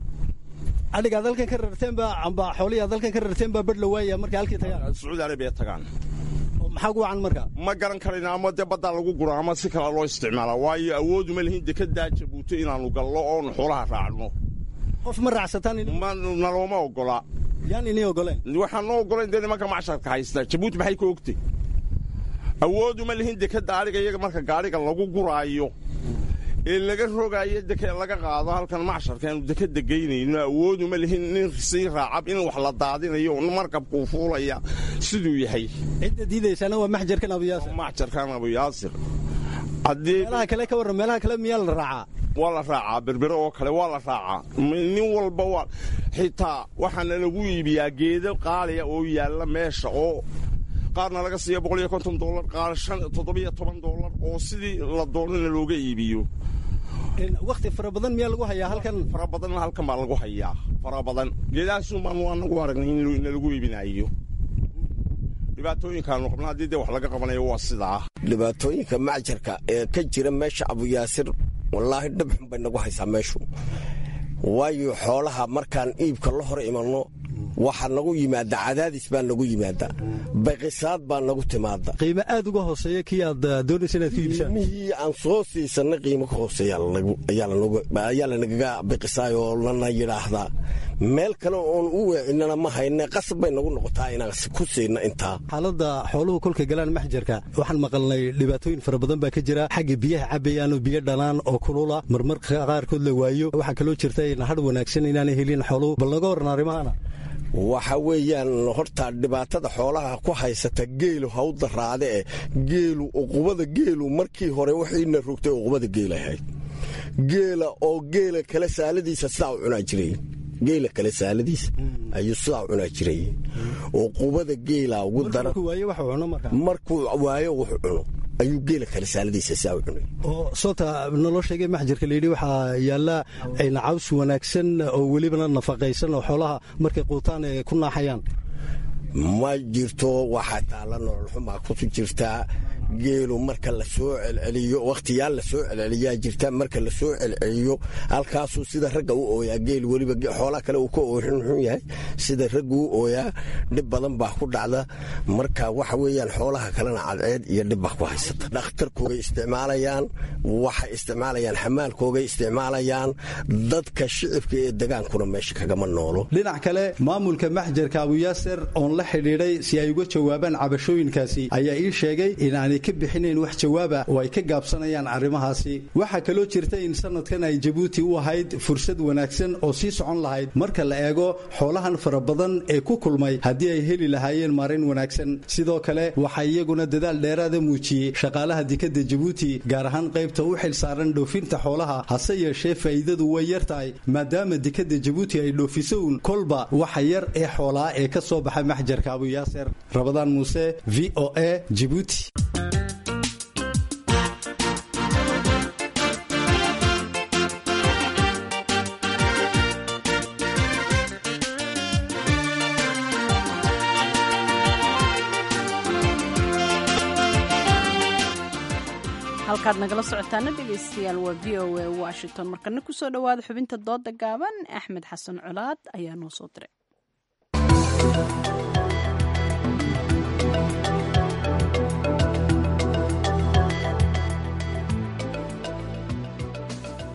adhigaa dalkan ka rarteenba amba xooliyaa dalkan ka rarteenba badh la waaya markay halkii tagaan sacuudi arabiya tagaan maxaa gu wacan marka ma garan karayna ama dee baddaa lagu gura ama si kale loo isticmaalaa waayo awooduma lihin dekedaa jabuuto inaannu gallo oonu xoolaha raacno qof ma raacsataan nalooma ogola yaan inii ogoleen waxaan noo ogolayn dee nimanka macsharka haysta jabuuti maxay ka ogtay awooduma lihin dekeda adhiga iyaga marka gaadhiga lagu guraayo ee laga rogaayo deke laga qaado halkan macsharka aanu dekeda geynayno awooduma lihin nin sii raacab in wax la daadinayo markabkuu fuulaya siduu yahay cidda diidaysaana waa maxjarkan abuyaasir maxjarkan abuyaasir meelaha kale ka warran meelaha kale miyaa la raacaa waa la raacaa berbere oo kale waa la raacaa nin walba waa xitaa waxaana lagu iibiyaa geedo qaaliya oo yaalla meesha oo qaarna laga siiya boqol iyo konton dollar qaar shan toddobiyo toban dollar oo sidii la doonana looga iibiyo wakhti fara badan miyaa lagu hayaa halkan fara badanna halkan baa lagu hayaa fara badan geedahaasun baanu anagu aragnay in lagu iibinayo dhibaatooyinkaanu qabna haddii dee wax laga qabanayo waa sidaa dhibaatooyinka macjarka ee ka jira meesha abuyaasir wallaahi dhabxun bay nagu haysaa meeshu waayo xoolaha markaan iibka la hor imanno waxaa nagu yimaada cadaadis baa nagu yimaada baqisaad baa nagu timaada qiimo aad uga hooseeya kii aad doonaysa inaad ku iibsaan qiimihii aan soo siisanay qiimo ka hooseeya ayaa lanagaga biqisaayoo lana yidhaahdaa meel kale oon u weecinana ma hayne qasab bay nagu noqotaa inaan ku siina intaa xaaladda xooluhu kolka galaan maxjarka waxaan maqalnay dhibaatooyin fara badan baa ka jira xagga biyaha cabayaanoo biyo dhanaan oo kulula marmarka qaarkood la waayo waxaa kaloo jirta hadh wanaagsan inaanay helin xooluhu bal naga warran arrimahana waxa weeyaan horta dhibaatada xoolaha ku haysata geelu ha u daraade eh geelu uqubada geelu markii hore waxiina rogtay uqubada geela ahayd geela oo geela kale saaladiisa sidaa u cunaa jiray geela kale saaladiisa ayuu sidaa u cunaa jiray uqubada geela ugu daran markuu waayo wuxuu cuno ayuu geela kale saaladiisa sidaa u cunay oo soota naloo sheegay maxjarka layidhi waxaa yaalla caws wanaagsan oo welibana nafaqaysan oo xoolaha markay quutaan ee ku naaxayaan ma jirto waxaa taalla nololxumaa ku jirtaa geelu marka la soo celceliyo wakhtiyaal la soo celceliyaa jirta marka la soo celceliyo halkaasuu sida ragga u ooyaa geel weliba xoolaa kale uu ka oorin xun yahay sida raggu u ooyaa dhib badan baa ku dhacda marka waxa weeyaan xoolaha kalena cadceed iyo dhib baa ku haysata dhakhtarkoogay isticmaalayaan waxay isticmaalayaan xamaalkoogay isticmaalayaan dadka shicibka ee degaankuna meesha kagama noolo dhinac kale maamulka maxjarka abuyaaser oon la xidhiidhay si ay uga jawaabaan cabashooyinkaasi ayaa ii sheegay inaanay ka bixinayn wax jawaaba oo ay ka gaabsanayaan arrimahaasi waxaa kaloo jirta in sanadkan ay jabuuti u ahayd fursad wanaagsan oo sii socon lahayd marka la eego xoolahan fara badan ee ku kulmay haddii ay heli lahaayeen maarayn wanaagsan sidoo kale waxaa iyaguna dadaal dheeraada muujiyey shaqaalaha dekadda jabuuti gaar ahaan qaybta u xil saaran dhoofinta xoolaha hase yeeshee faa'iidadu way yar tahay maadaama dekadda jabuuti ay dhoofiso uun kolba waxa yar ee xoolaa ee ka soo baxa maxjarka abuyaaser rabadaan muuse v o a jibuuti halkaad nagala socotaana dhegaystayaal waa v o a washington markana kusoo dhowaada xubinta dooda gaaban axmed xasan colaad ayaa noo soo diray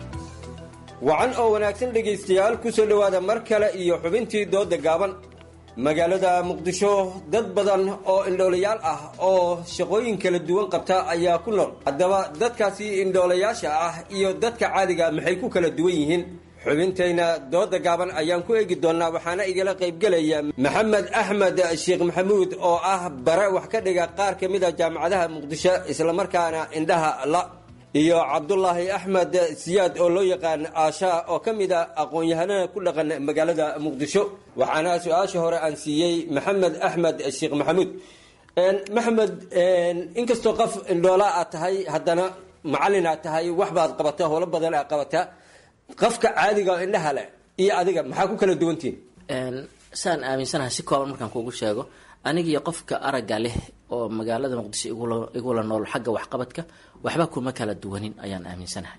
wacan oo wanaagsan dhegaystayaal ku soo dhowaada mar kale iyo xubintii dooda gaaban magaalada muqdisho dad badan oo indhoolayaal ah oo shaqooyin kala duwan qabta ayaa ku nool haddaba dadkaasi indhoolayaasha ah iyo dadka caadiga maxay ku kala duwan yihiin xubintayna dooda gaaban ayaan ku eegi doonnaa waxaana igala qaybgelaya maxamed axmed sheekh maxamuud oo ah bare wax ka dhiga qaar ka mid a jaamacadaha muqdisho islamarkaana indhaha la iyo cabdulaahi axmed siyaad oo loo yaqaan aashaa oo ka mid a aqoon-yahanada ku dhaqan magaalada muqdisho waxaana su-aasha hore aan siiyey maxamed axmed sheekh maxamuud maxamed inkastoo qof indhoola aad tahay haddana macallin aad tahay wax baad qabata howlo badan aad qabataa qofka caadiga oo indhaha leh iyo adiga maxaa ku kala duwantihin saan aaminsanahay si kooban markaan kuugu sheego anigiyo qofka aragga leh oo magaalada muqdisho igula igula nool xagga waxqabadka waxba kuma kala duwanin ayaan aaminsanahay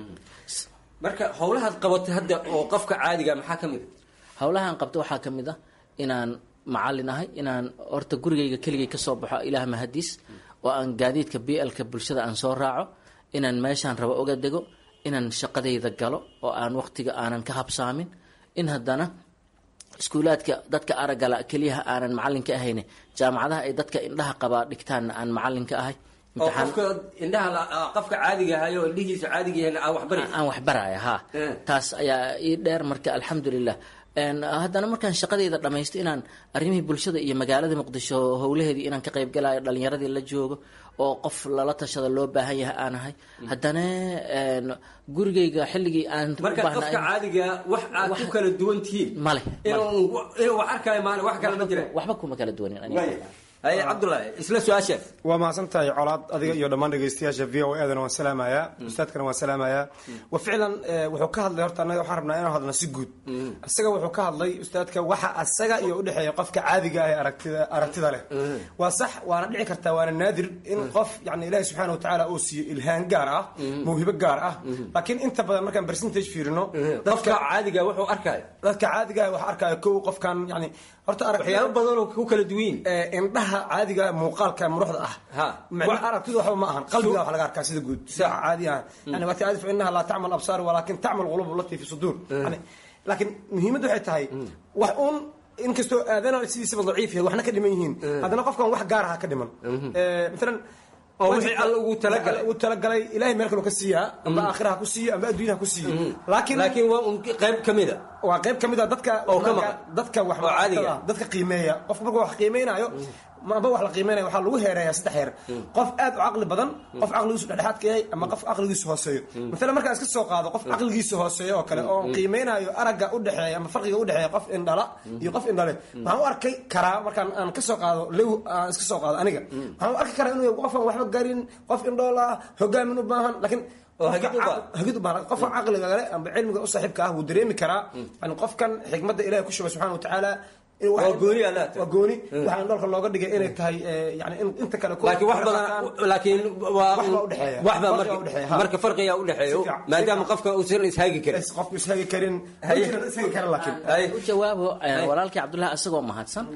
marka howlahaad qabatay hadda oo qofka caadiga maxaa ka mid a howlahaan qabto waxaa ka mid ah inaan macallin ahay inaan horta gurigayga keligay kasoo baxo ilaah mahadiis oo aan gaadiidka b lka bulshada aan soo raaco inaan meeshaan rabo oga dego inaan shaqadayda galo oo aan waqtiga aanan ka habsaamin in haddana iskuulaadka dadka araggala keliyaha aanan macallinka ahayn jaamacadaha ay dadka indhaha qabaa dhigtaanna aan macallinka ahay oo qofka indhaha qofka caadiga ahay oo indhihiisa caadiga yahay aan waxbari aan waxbaraya ha taas ayaa ii dheer marka alxamdulilah haddana markaan shaqadayda dhamaysto inaan arrimihii bulshada iyo magaalada muqdisho howlaheedii inaan ka qayb galayo dhalinyaradii la joogo oo qof lala tashada loo baahan yahay aan ahay haddana gurigayga xilligii aan marka qofka caadiga wax aad ku kala duwan tihiin male inuu wax arkayo maana wax kale ma jiraan waxba kuma kala duwanin haye cabdullaahi isla su-aasha waa mahadsan tahay colaad adiga iyo dhammaan dhegeystayaasha v o edana waan salaamayaa ustaadkana waan salaamayaa wa ficlan wuxuu ka hadlay horta anaga waxaan rabnaa inaan hadlna si guud isaga wuxuu ka hadlay ustaadka waxa asaga iyo udhexeeya qofka caadiga ah ee aragtida aragtida leh waa sax waana dhici kartaa waana naadir in qof yani ilaahi subxaana watacaala uu siiyo ilhaan gaar ah mawhibo gaar ah laakiin inta badan markaan percentage fiirino qofka caadiga wuxuu arkaayo dadka caadiga ah waxa arkaayo kow qofkan yani horta waxyaabo badan oo ku kala duwan indhaha caadiga muuqaalka muruxda ah macna aragtidu waxba ma ahan qalbiga wax laga arkaa sida guud sida caadi ah yani waati aadi fa innaha laa tacmal absaar walaakin tacmal qulub allati fi suduur yani laakiin muhiimaddu waxay tahay wax uun inkastoo aadana sidiisaba daciif yahay waxna ka dhiman yihiin haddana qofkan wax gaar aha ka dhiman maalan oo wixii alla ugu talagalay ugu talagalay ilaahay meel kale ka siiyaa amba aakhira ha ku siiyo amba adduunya ha ku siiyo laakiin laakiin waa un qayb ka mid a waa qayb ka mid a dadka oo ka maqan dadka wax oo caadiga dadka qiimeeya qofka markuu wax qiimeynayo amba wax la qiimeynaya waxaa lagu heereeyaa saddex heer qof aad u caqli badan qof caqligiisu dhexdhexaad ka yahay ama qof caqligiisu hooseeyo maalan markaan iska soo qaado qof caqligiisa hooseeyo oo kale oo qiimeynayo aragga u dhexeeya ama farqiga u dhexeeya qof indhala iyo qof indhale waxaan u arkay karaa markaan aan ka soo qaado lew aan iska soo qaado aniga waxaan u arki karaa inuu qofaan waxba garin qof indhool ah hogaamin u baahan laakiin hagid u baahan qofka caqliga kale amba cilmiga u saaxiibka ah wuu dareemi karaa yani qofkan xikmadda ilahi ku shubay subxana watacaala waa gooni waa gooni waxaan dholka looga dhigay inay tahay yani inta kale laakiin wax badan laakiin waa waxba marka marka farqiga u dhexeeyo maadaama qofka uusan ishaagi karin qofku ishaagi karin ishaagi karin laakiin u jawaabo walaalkii cabdullahi asagoo mahadsan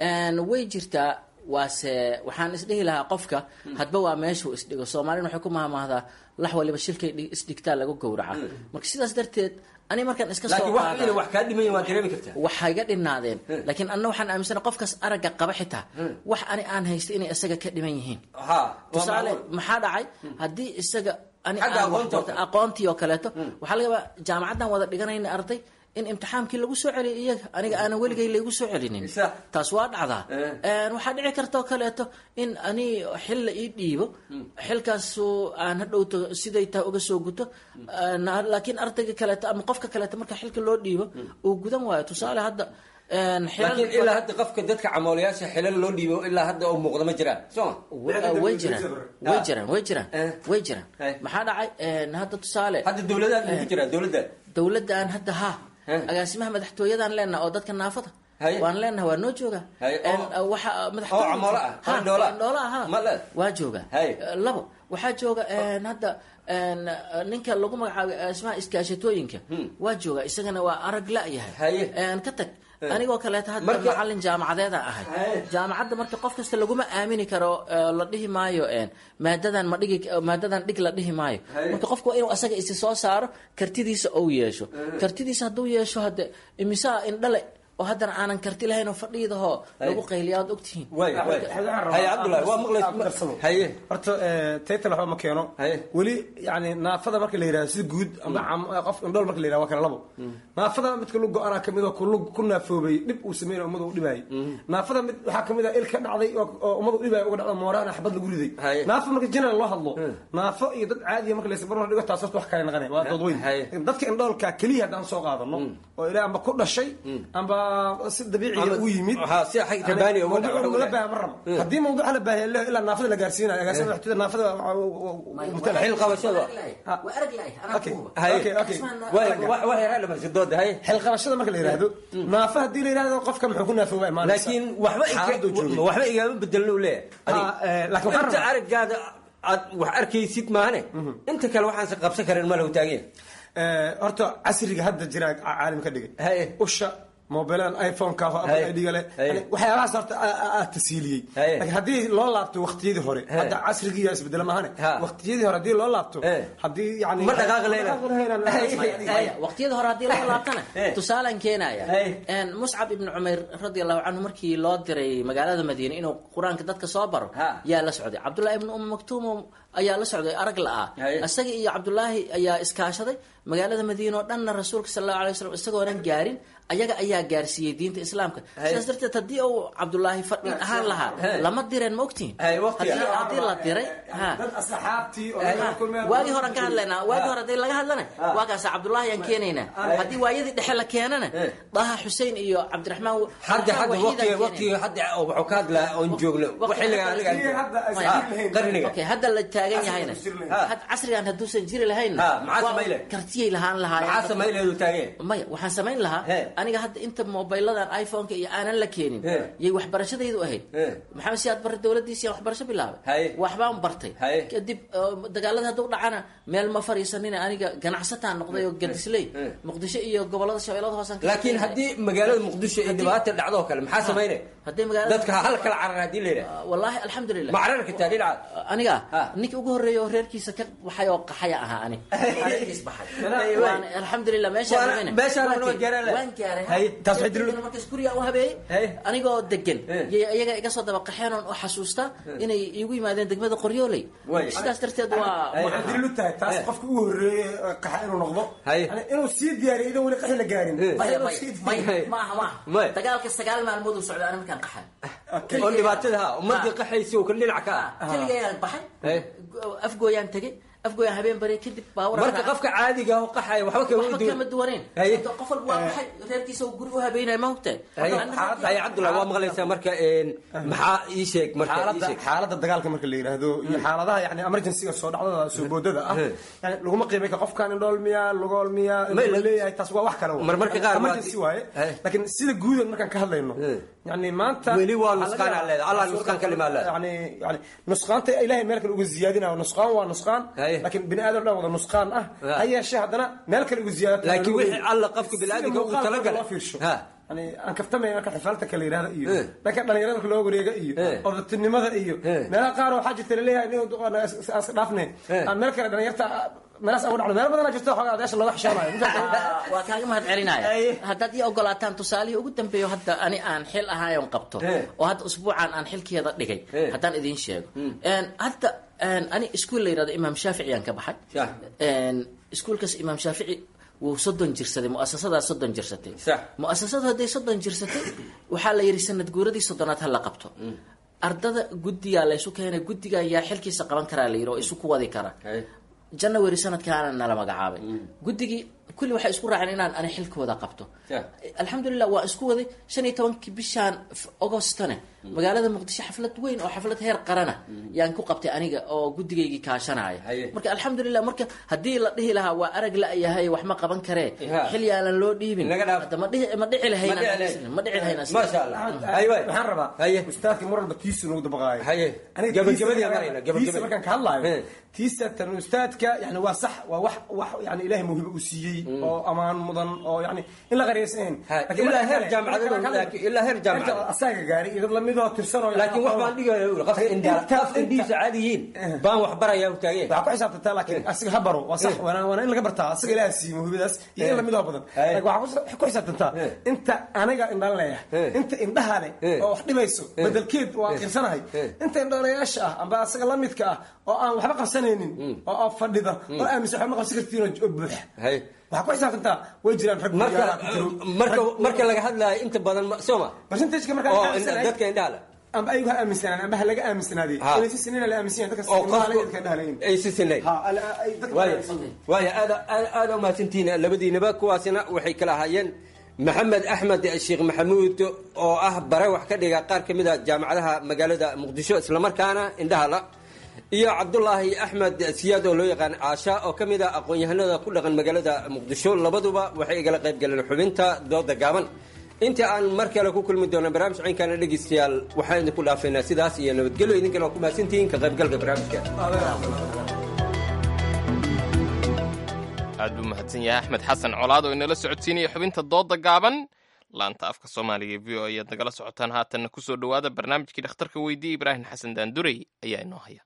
way jirtaa waase waxaan isdhihi lahaa qofka hadba waa meeshuu isdhigo soomaalina waxay ku mahmaahdaa lax waliba shilkay isdhigtaa lagu gowraca marka sidaas darteed ani markaan iska soo wax kaa dhimayn waa dareemi kartaa waxay ga dhinaadeen laakiin anna waxaan aaminsana qofkaas aragga qaba xitaa wax ani aan haysta inay isaga ka dhiman yihiin tusaale maxaa dhacay haddii isaga ani aqoontii oo kaleeto waxaa laga yaabaa jaamacaddan wada dhiganayna arday in imtixaankii lagu soo celiyo iyaga aniga aanan weligay laygu soo celinin taas waa dhacdaa waxaa dhici kartaoo kaleeto in ani xil la ii dhiibo xilkaasu aan hadhowto siday tahay uga soo guto laakiin ardayga kaleeto ama qofka kaleeto marka xilka loo dhiibo uu gudan waayo tusaale hadda laakiin ilaa hadda qofka dadka camoolayaasha xilal loo dhiibo ilaa hadda oo muuqda ma jiraan sooma way jiraan way jiraan way jiraan way jiraan maxaa dhacay hadda tusaale hadda dowladaad ku jiraa dowladda dowladdan hadda ha agaasimaha madaxtooyadaan leenaha oo dadka naafada waan leenaha waa noo jooga waxa madaxtooyadhoola aha waa jooga labo waxaa jooga hadda ninka lagu magacaabay agaasimaha iskaashatooyinka waa jooga isagana waa arag la-yahay ka tag anigoo kaleeta hadda macalin jaamacadeeda ahay jaamacadda marka qof kasta laguma aamini karo la dhihi maayo maadadan ma dhigi maadadan dhig la dhihi maayo marka qofku waa inuu asaga isi soo saaro kartidiisa ou yeesho kartidiisa hadduu yeesho hadde imisaa indhale oo haddana aanan karti lahayn oo fadhiidahoo lagu qayliya aad ogtihiin horta taytal waxba ma keeno weli yani naafada marka la yidhahdo sida guud amba qof indhool marka la yidhahdo waa kala labo naafada midka lu go-anaa kamid oo kulug ku naafoobay dhib uu sameynay ummada u dhibaayay naafada mid waxaa kamid ah il ka dhacday oo ummada u dhibaaya uga dhacdo moorahana xabad lagu riday naafo marka general loo hadlo naafo iyo dad caadiya marka laysabarbar dhigo taas horta wax kale naqanay waa dood weyn dadka indhoolka keliya haddaan soo qaadano oo ilaa amba ku dhashay amba si dabiiciya u yimid mawduuca laga baaha ma rabo haddii mawduuca la baahiya leho ilaa naafada la gaarsiinayo agaasima waxtida naafada xil qabashada xil qabashada marka la yidhaahdo naafa haddii la yidhahdo qofka muxuu ku naafooba imaanaysa laakiin waxba igaama bedelno leeyahay inta araggaada aad wax arkaysid maahane inta kale waxaanse qabsan karin ma lahu taagan horta casriga hadda jira caalim ka dhigay usha mobilan iphoneka idga le waxyaabahaas horta aad tasiiliyey lakin haddii loo laabto waktiyadii hore hadda casrigiiya isbedela mahane waktiyadii hore haddii loo laabto haddii yani ma dhaqaaqi waqtiyada hore haddii loo laabtana tusaalaan keenaya muscab ibnu cumayr radi allahu canhu markii loo diray magaalada madiine inuu qur-aanka dadka soo baro yaa la socday cabdullahi ibnu um maktuum ayaa la socday arag la-ah isaga iyo cabdullaahi ayaa iskaashaday magaalada madiine oo dhanna rasuulka sal allahu alay waslam isagoonan gaarin ayaga ayaa gaarsiiyey diinta islaamka sidaas darteed haddii uu cabdullaahi fadhin ahaan lahaa lama direen ma ogtihin haddii la diray waagii horean ka hadlaynaa waagii hore hadii laga hadlana waagaasa cabdullaahi aan keenaynaa haddii waayadii dhexe la keenana daha xusein iyo cabdiraxmaan hadda hadda waqtiga waqtiga hadda wuxuu ka hadlaa oon joogno xilliga qarniga okay hadda la taagan yahayna casrigan hadduusan jiri lahaynna kartiyay lahaan lahaa maya waxaan samayn lahaa aniga hadda inta mobiladan iphoneka iyo aanan la keenin yay waxbarashadaydu ahayd maxamed siyaad barre dowladiisiiaan waxbarasho bilaabay waxbaan bartay kadib dagaalada hadduu dhacana meel ma fariisanina aniga ganacsataan noqday oo gadisley muqdisho iyo gobolada shabeellada hoosan laakiin haddii magaalada muqdisho ay dhibaata dhacdo kale maxaa samaynay haddii magaalada dadka hal kala carar haddii la yidhaha wallaahi alxamdulilah ma carar kartaa dhinaca aniga ninka ugu horreeya oo reerkiisa ka baxay oo qaxaya ahaa ani reerkiis baxay alxamdulilah meeshaan waan gaaray markaas guriga u habeeyey anigoo degan yay ayaga iga soo daba qaxeen oon u xasuusta inay iigu yimaadeen degmada qoryooley sidaas darteed waa dalilu tahay taas qofka ugu horeeye qaxa inuu noqdo inuu sii diyaariyo idan weli qaxi la gaarin maaha maaha dagaalka sagaal maalmood uu socda ani markaan qaxay oo dhibaatada ha ummadii qaxaysi oo kale dhinac ka ah keligayaan baxay afgooyaan tegey afgooyaan habeen bari kadib baawar marka qofka caadiga ah oo qaxaya waxba kama waxba kama duwaneen qof walba waa baxay reerkiisa uu guri u habeynaya ma hogtahay haya cabdullahi waa maqlaysaa marka maxaa ii sheeg marka xaaladda dagaalka marka la yidhaahdo iyo xaaladaha yani emergencyga soo dhacdada soo boodada ah yani laguma qiimay ka qofkan indhool miya lugool miya leeyahay taas waa wax kale marmarka qaar emergency waaye laakiin sida guudan markaan ka hadlayno yani maanta weli waa nusqaan aa leeda allah nusqaan ka limaa leeda yani yani nusqaanta ilahay meel kale uga ziyaadinayo nusqaan waa nusqaan laakiin bini aadam dhan wada nusqaan ah ha yeeshee haddana meel kale uga ziyaada laakiin wixii alla qofka biniaadamka ugu talagalay fiirsho yani aan kaftamay marka xifaalta kala yidhahda iyo dhanka dhalinyarada marka loo wareega iyo odatinimada iyo meelaha qaar waxaa jirta laleeyahay aan iska dhaafne aan meel kale dhalinyarta meelaas aan u dhacno meel badanaa jirta xoogaa adeesha looga xishoonayo waa kaaga mahad celinaya haddaad ii ogolaataan tusaalihii ugu dambeeyo hadda ani aan xil ahaayon qabto oo hadda usbuucan aan xilkeeda dhigay haddaan idiin sheego hadda ani iskuol la yidhahdo imaam shaafici aan ka baxay iskuolkaas imaam shaafici wuu soddon jirsaday muasasadaa soddon jirsatay muasasadu hadday soddon jirsatay waxaa la yidhi sanad guuradii soddonaad ha la qabto ardada guddigaa laysu keenay guddiga yaa xilkiisa qaban karaa la yidhi oo isu ku wadi kara january sanadkaana nala magacaabay guddigii kulli waxay isku raaceen inaan ani xilkooda qabto alxamdulilah waa isku waday shan iyo tobankii bishaan agostone magaalada muqdisho xaflad weyn oo xaflad heer qarana yaan ku qabtay aniga oo guddigaygii kaashanaya marka alxamdulilah marka haddii la dhihi lahaa waa arag la-yahay wax ma qaban karee xil yaalan loo dhiibin ma dhici lahayn ma dhici lahayn waxaan rabaa ustaadka mar walba tiisu nagu dabaqaayo markaan ka hadlaayo tiisa tan ustaadka yani waa sax waa wax wax yani ilahay mawhibo uu siiyey runtii oo amaan mudan oo yani in la qariyaysan ilaa heer jaamacadeed ilaa heer jaamacad asaga gaari iyo dad lamidoo tirsan oo laakiin wax baan dhigaya qofka indhihiisa caadi yihiin baan wax barayaa taageen waxaa ku xisaabtantaa laakiin asiga ha baro waa sax waana in laga bartaa asiga ilaah siiyo mawhibadaas iyo in lamidoo badan laakiin waxaa ku xisaabtantaa inta aniga indhaan leeyahay inta indhaha leh oo wax dhibayso bedelkeed waa qirsanahay inta indhoolayaasha ah amba asaga la midka ah oo aan waxba qabsanaynin oo fadhida oo aaminsan waxba ma qabsan kartiin oo buuxa waxaa ku xisaabtantaa way jiraan rag marka marka laga hadlaayo inta badan sooma percentageka markaa dadka indhaha leh amba ayagu ha aaminsanaan amba ha laga aaminsanaadey inay si sinina la aaminsan yahay dadka oo qofku ay si sinayn waaya aad aad umahadsantihiin labadiinaba kuwaasina waxay kala ahaayeen maxamed axmed sheekh maxamuud oo ah bare wax ka dhiga qaar ka mid a jaamacadaha magaalada muqdisho islamarkaana indhaha la iyo cabdulaahi axmed siyaad oo loo yaqaan caasha oo ka mid a aqoon-yahanada ku dhaqan magaalada muqdisho labaduba waxay igala qayb galeen xubinta dooda gaaban inta aan mar kale ku kulmi doono barnaamij cinkana dhegeystayaal waxaan idinku dhaafaynaa sidaas iyo nabadgelyo idinkana waa ku mahadsantihiin ka qaybgalka barnaamijka aad buu mahadsan yahay axmed xasan colaad oo inala socodsiinaya xubinta dooda gaaban laanta afka soomaaliga e v o ayaad nagala socotaan haatanna kusoo dhowaada barnaamijkii dhakhtarka weydiye ibraahim xasan daandurey ayaa inoo haya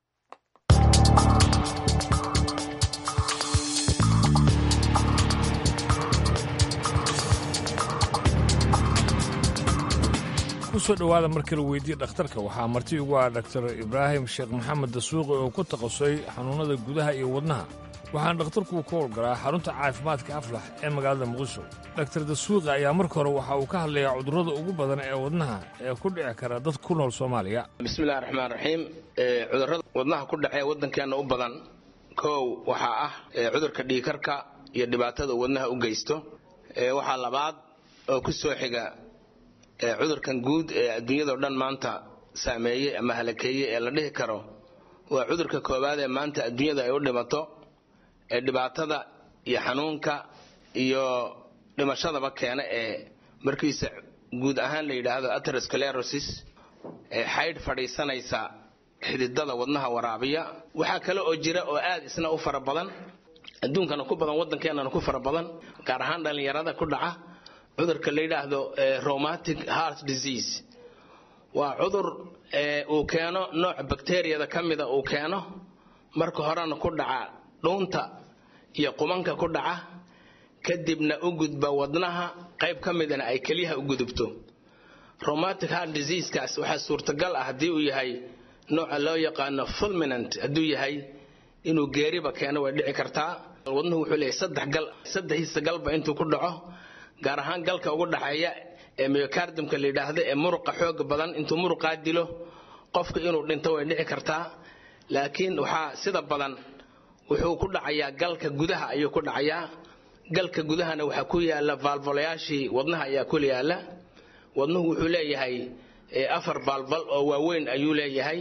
kusoo dhowaada markii la weydiiye dhakhtarka waxaa marti ugu ah dhaktar ibraahim sheekh maxamed dasuuqi oo ku takhasusay xanuunnada gudaha iyo wadnaha waxaana dhakhtarku ka howlgalaa xarunta caafimaadka aflax ee magaalada muqdisho dhaktar dasuuqi ayaa marka hore waxa uu ka hadlayaa cudurrada ugu badan ee wadnaha ee ku dhici kara dad ku nool soomaaliya bismillahi raxmaan raxiim cudurrada wadnaha ku dhacee waddankeenna u badan kow waxaa ah cudurka dhiikarka iyo dhibaatada wadnaha u geysto waxaa labaad oo ku soo xiga cudurkan guud ee adduunyadao dhan maanta saameeyey ama halakeeyey ee la dhihi karo waa cudurka koowaad ee maanta adduunyada ay u dhimato ee dhibaatada iyo xanuunka iyo dhimashadaba keena ee markiisa guud ahaan la yidhaahdo aterosclerosis ee xaydh fadhiisanaysa xididada wadnaha waraabiya waxaa kale oo jira oo aad isna u fara badan adduunkana ku badan waddankeenana ku fara badan gaar ahaan dhallinyarada ku dhaca cudurka la yidhaahdo romatic heart disease waa cudur uu keeno nooc bakteriyada ka mida uu keeno marka horena ku dhaca dhuunta iyo qumanka ku dhaca kadibna u gudba wadnaha qayb ka midana ay keliyaha u gudubto romatic heart diseasekaas waxaa suurtagal ah haddii uu yahay nooca loo yaqaano fulminant hadduu yahay inuu geeriba keeno way dhici kartaa wadnuhu wuxuu leeyahay saddex gal saddexdiisa galba intuu ku dhaco gaar ahaan galka ugu dhaxeeya ee myocardimka la yidhaahdo ee muruqa xooga badan intuu muruqaa dilo qofka inuu dhinto way dhici kartaa laakiin waxaa sida badan wuxuu ku dhacayaa galka gudaha ayuu ku dhacayaa galka gudahana waxaa ku yaala vaalvolayaashii wadnaha ayaa ku yaala wadnuhu wuxuu leeyahay afar vaalval oo waaweyn ayuu leeyahay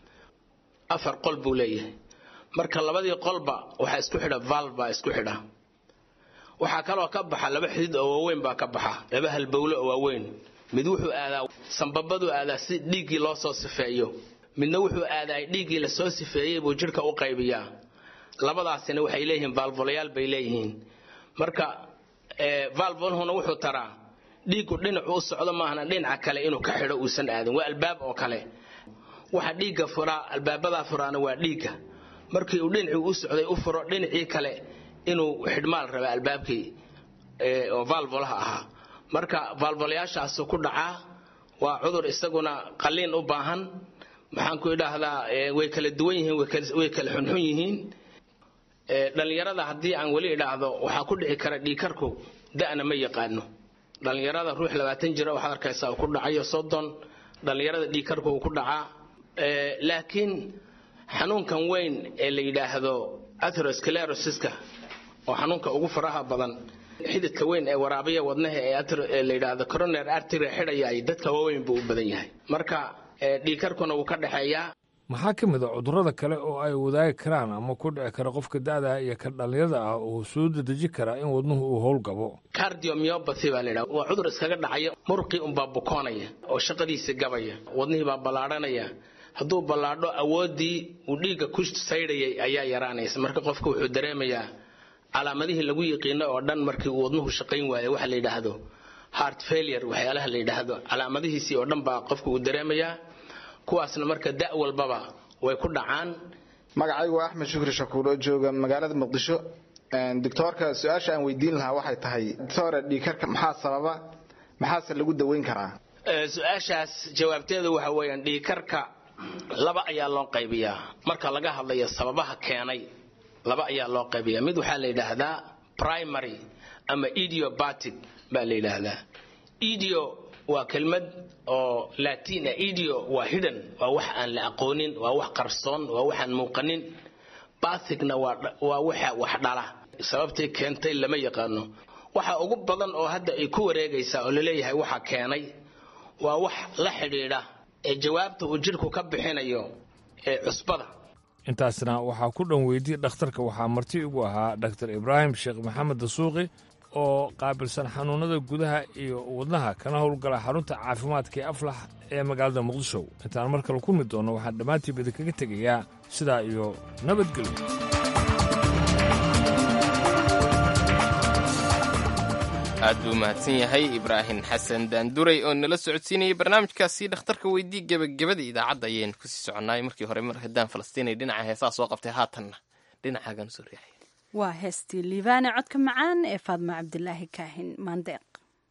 afar qol buu leeyahay marka labadii qolba waxaa isku xidha valv baa isku xidha waxaa kaloo ka baxa laba xidid oo waaweyn baa ka baxa laba halbowle oo waaweyn mid wuxuu aadaa sambabaduu aadaa si dhiiggii loo soo sifeeyo midna wuxuu aadaa dhiiggii lasoo sifeeyey buu jidhka u qaybiyaa labadaasina waxay leeyihiin vaalvolayaal bay leeyihiin marka vaalvolhuna wuxuu taraa dhiiggu dhinacu u socdo maahana dhinaca kale inuu ka xidho uusan aadin waa albaab oo kale waxa dhiigga furaa albaabadaa furaana waa dhiigga markii uu dhinacii u socday u furo dhinacii kale inuu xidhmaal raba albaabkii oo valvolaha ahaa marka valvolayaashaasu ku dhacaa waa cudur isaguna qalliin u baahan maxaan ku idhaahdaa way kala duwan yihiin way kala xunxun yihiin dhallinyarada haddii aan weli idhaahdo waxaa ku dhici kara dhiikarku da'na ma yaqaano dhallinyarada ruux labaatan jira waxaad arkaysaa uu ku dhacayo soddon dhallinyarada dhiikarku uu ku dhacaa laakiin xanuunkan weyn ee la yidhaahdo atherosclerosiska oo xanuunka ugu faraha badan xididka weyn ee waraabiya wadnaha ee la yidhaahdo coroner artery xidhayay dadka waaweyn buu u badan yahay marka dhiikarkuna wuu ka dhexeeyaa maxaa ka mid a cudurrada kale oo ay wadaagi karaan ama ku dhici kara qofka da'da iyo ka dhallinyarada ah oo soo dedeji karaa in wadnuhu uu howlgabo cardiomyopathy baa la yidhaha waa cudur iskaga dhacaya muruqii unbaa bukoonaya oo shaqadiisa gabaya wadnihii baa ballaadhanaya hadduu ballaadho awooddii uu dhiigga ku saydhayay ayaa yaraanaysa marka qofka wuxuu dareemayaa calaamadihii lagu yiqiino oo dhan markii uu wadnuhu shaqayn waayo waxa la yidhaahdo heart failure waxyaalaha la yidhaahdo calaamadihiisii oo dhan baa qofka uu dareemayaa kuwaasna marka da' walbaba way ku dhacaan magacaygu waa axmed shukri shakuur oo jooga magaalada muqdisho doctoorka su-aasha aan weydiin lahaa waxay tahay doctore dhiikarka maxaa sababa maxaase lagu daweyn karaa su-aashaas jawaabteedu waxa weeyaan dhiikarka laba ayaa loo qaybiyaa marka laga hadlayo sababaha keenay laba ayaa loo qaybiyaa mid waxaa la yidhaahdaa primary ama idiobatic baa la yidhaahdaa idio waa kelmad oo latin ah idio waa hidhan waa wax aan la aqoonin waa wax qarsoon waa waxaan muuqanin bathicna waa waxa wax dhala sababtay keentay lama yaqaano waxa ugu badan oo hadda ay ku wareegaysaa oo laleeyahay waxa keenay waa wax la xidhiidha ee jawaabta uu jidhku ka bixinayo ee cusbada intaasna waxaa ku dhan weydiyey dhakhtarka waxaa marti igu ahaa dhaktar ibraahim sheekh maxamed dasuuqi oo qaabilsan xanuunnada gudaha iyo wadnaha kana howlgala xarunta caafimaadka ee aflax ee magaalada muqdisho intaan mar kale ku mid doonno waxaan dhammaantiiba idinkaga tegayaa sidaa iyo nabadgelyo aad buu mahadsan yahay ibraahim xasan daanduray oo nala socodsiinayay barnaamijkaasi dhakhtarka weydii gebagabada idaacadda ayaynu kusii soconnaay markii hore mar haddaan falastiinay dhinaca heesaa soo qabtay haatanna dhinacaagan soo riixay waa heestii liibaane codka macaan ee faadma cabdilaahi kaahin maandeeq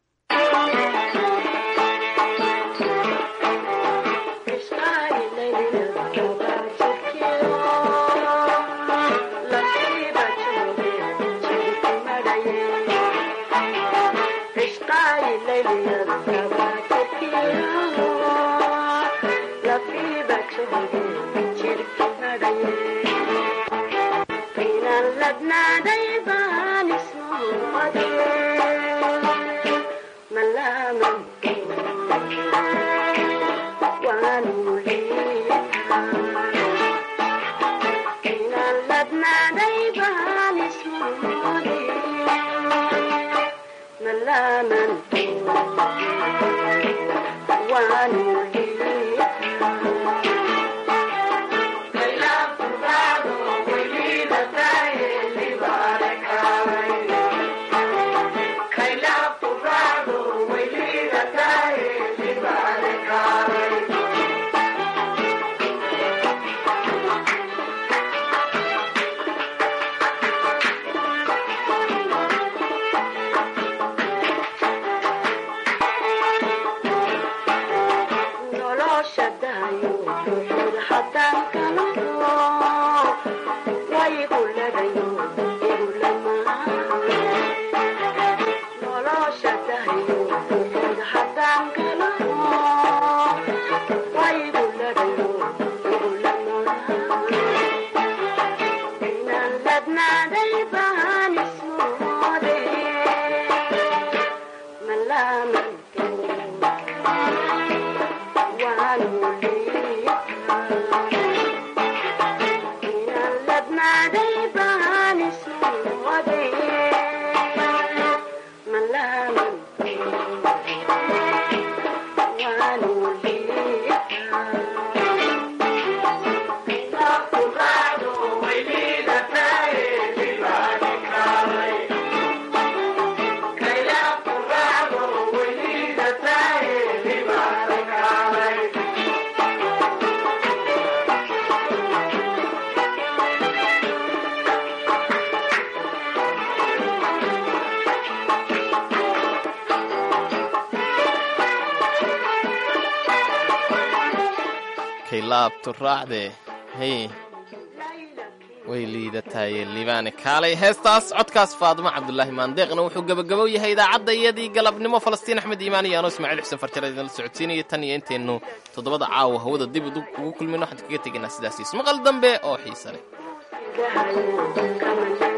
laabtu raacde hey way liidataye liibaane kaalay heestaas codkaas faadimo cabdulaahi maandeeqna wuxuu gebagabow yahay idaacadda iyadii galabnimo falastiin axmed iimaan iyo anoo ismaaciil xuseen farjara idinla socodsiinaya tan iyo intaynu toddobada caawa hawada dib ugu kulmin waxaan kaga tegaynaa sidaas ismaqal dambe oo xiise leh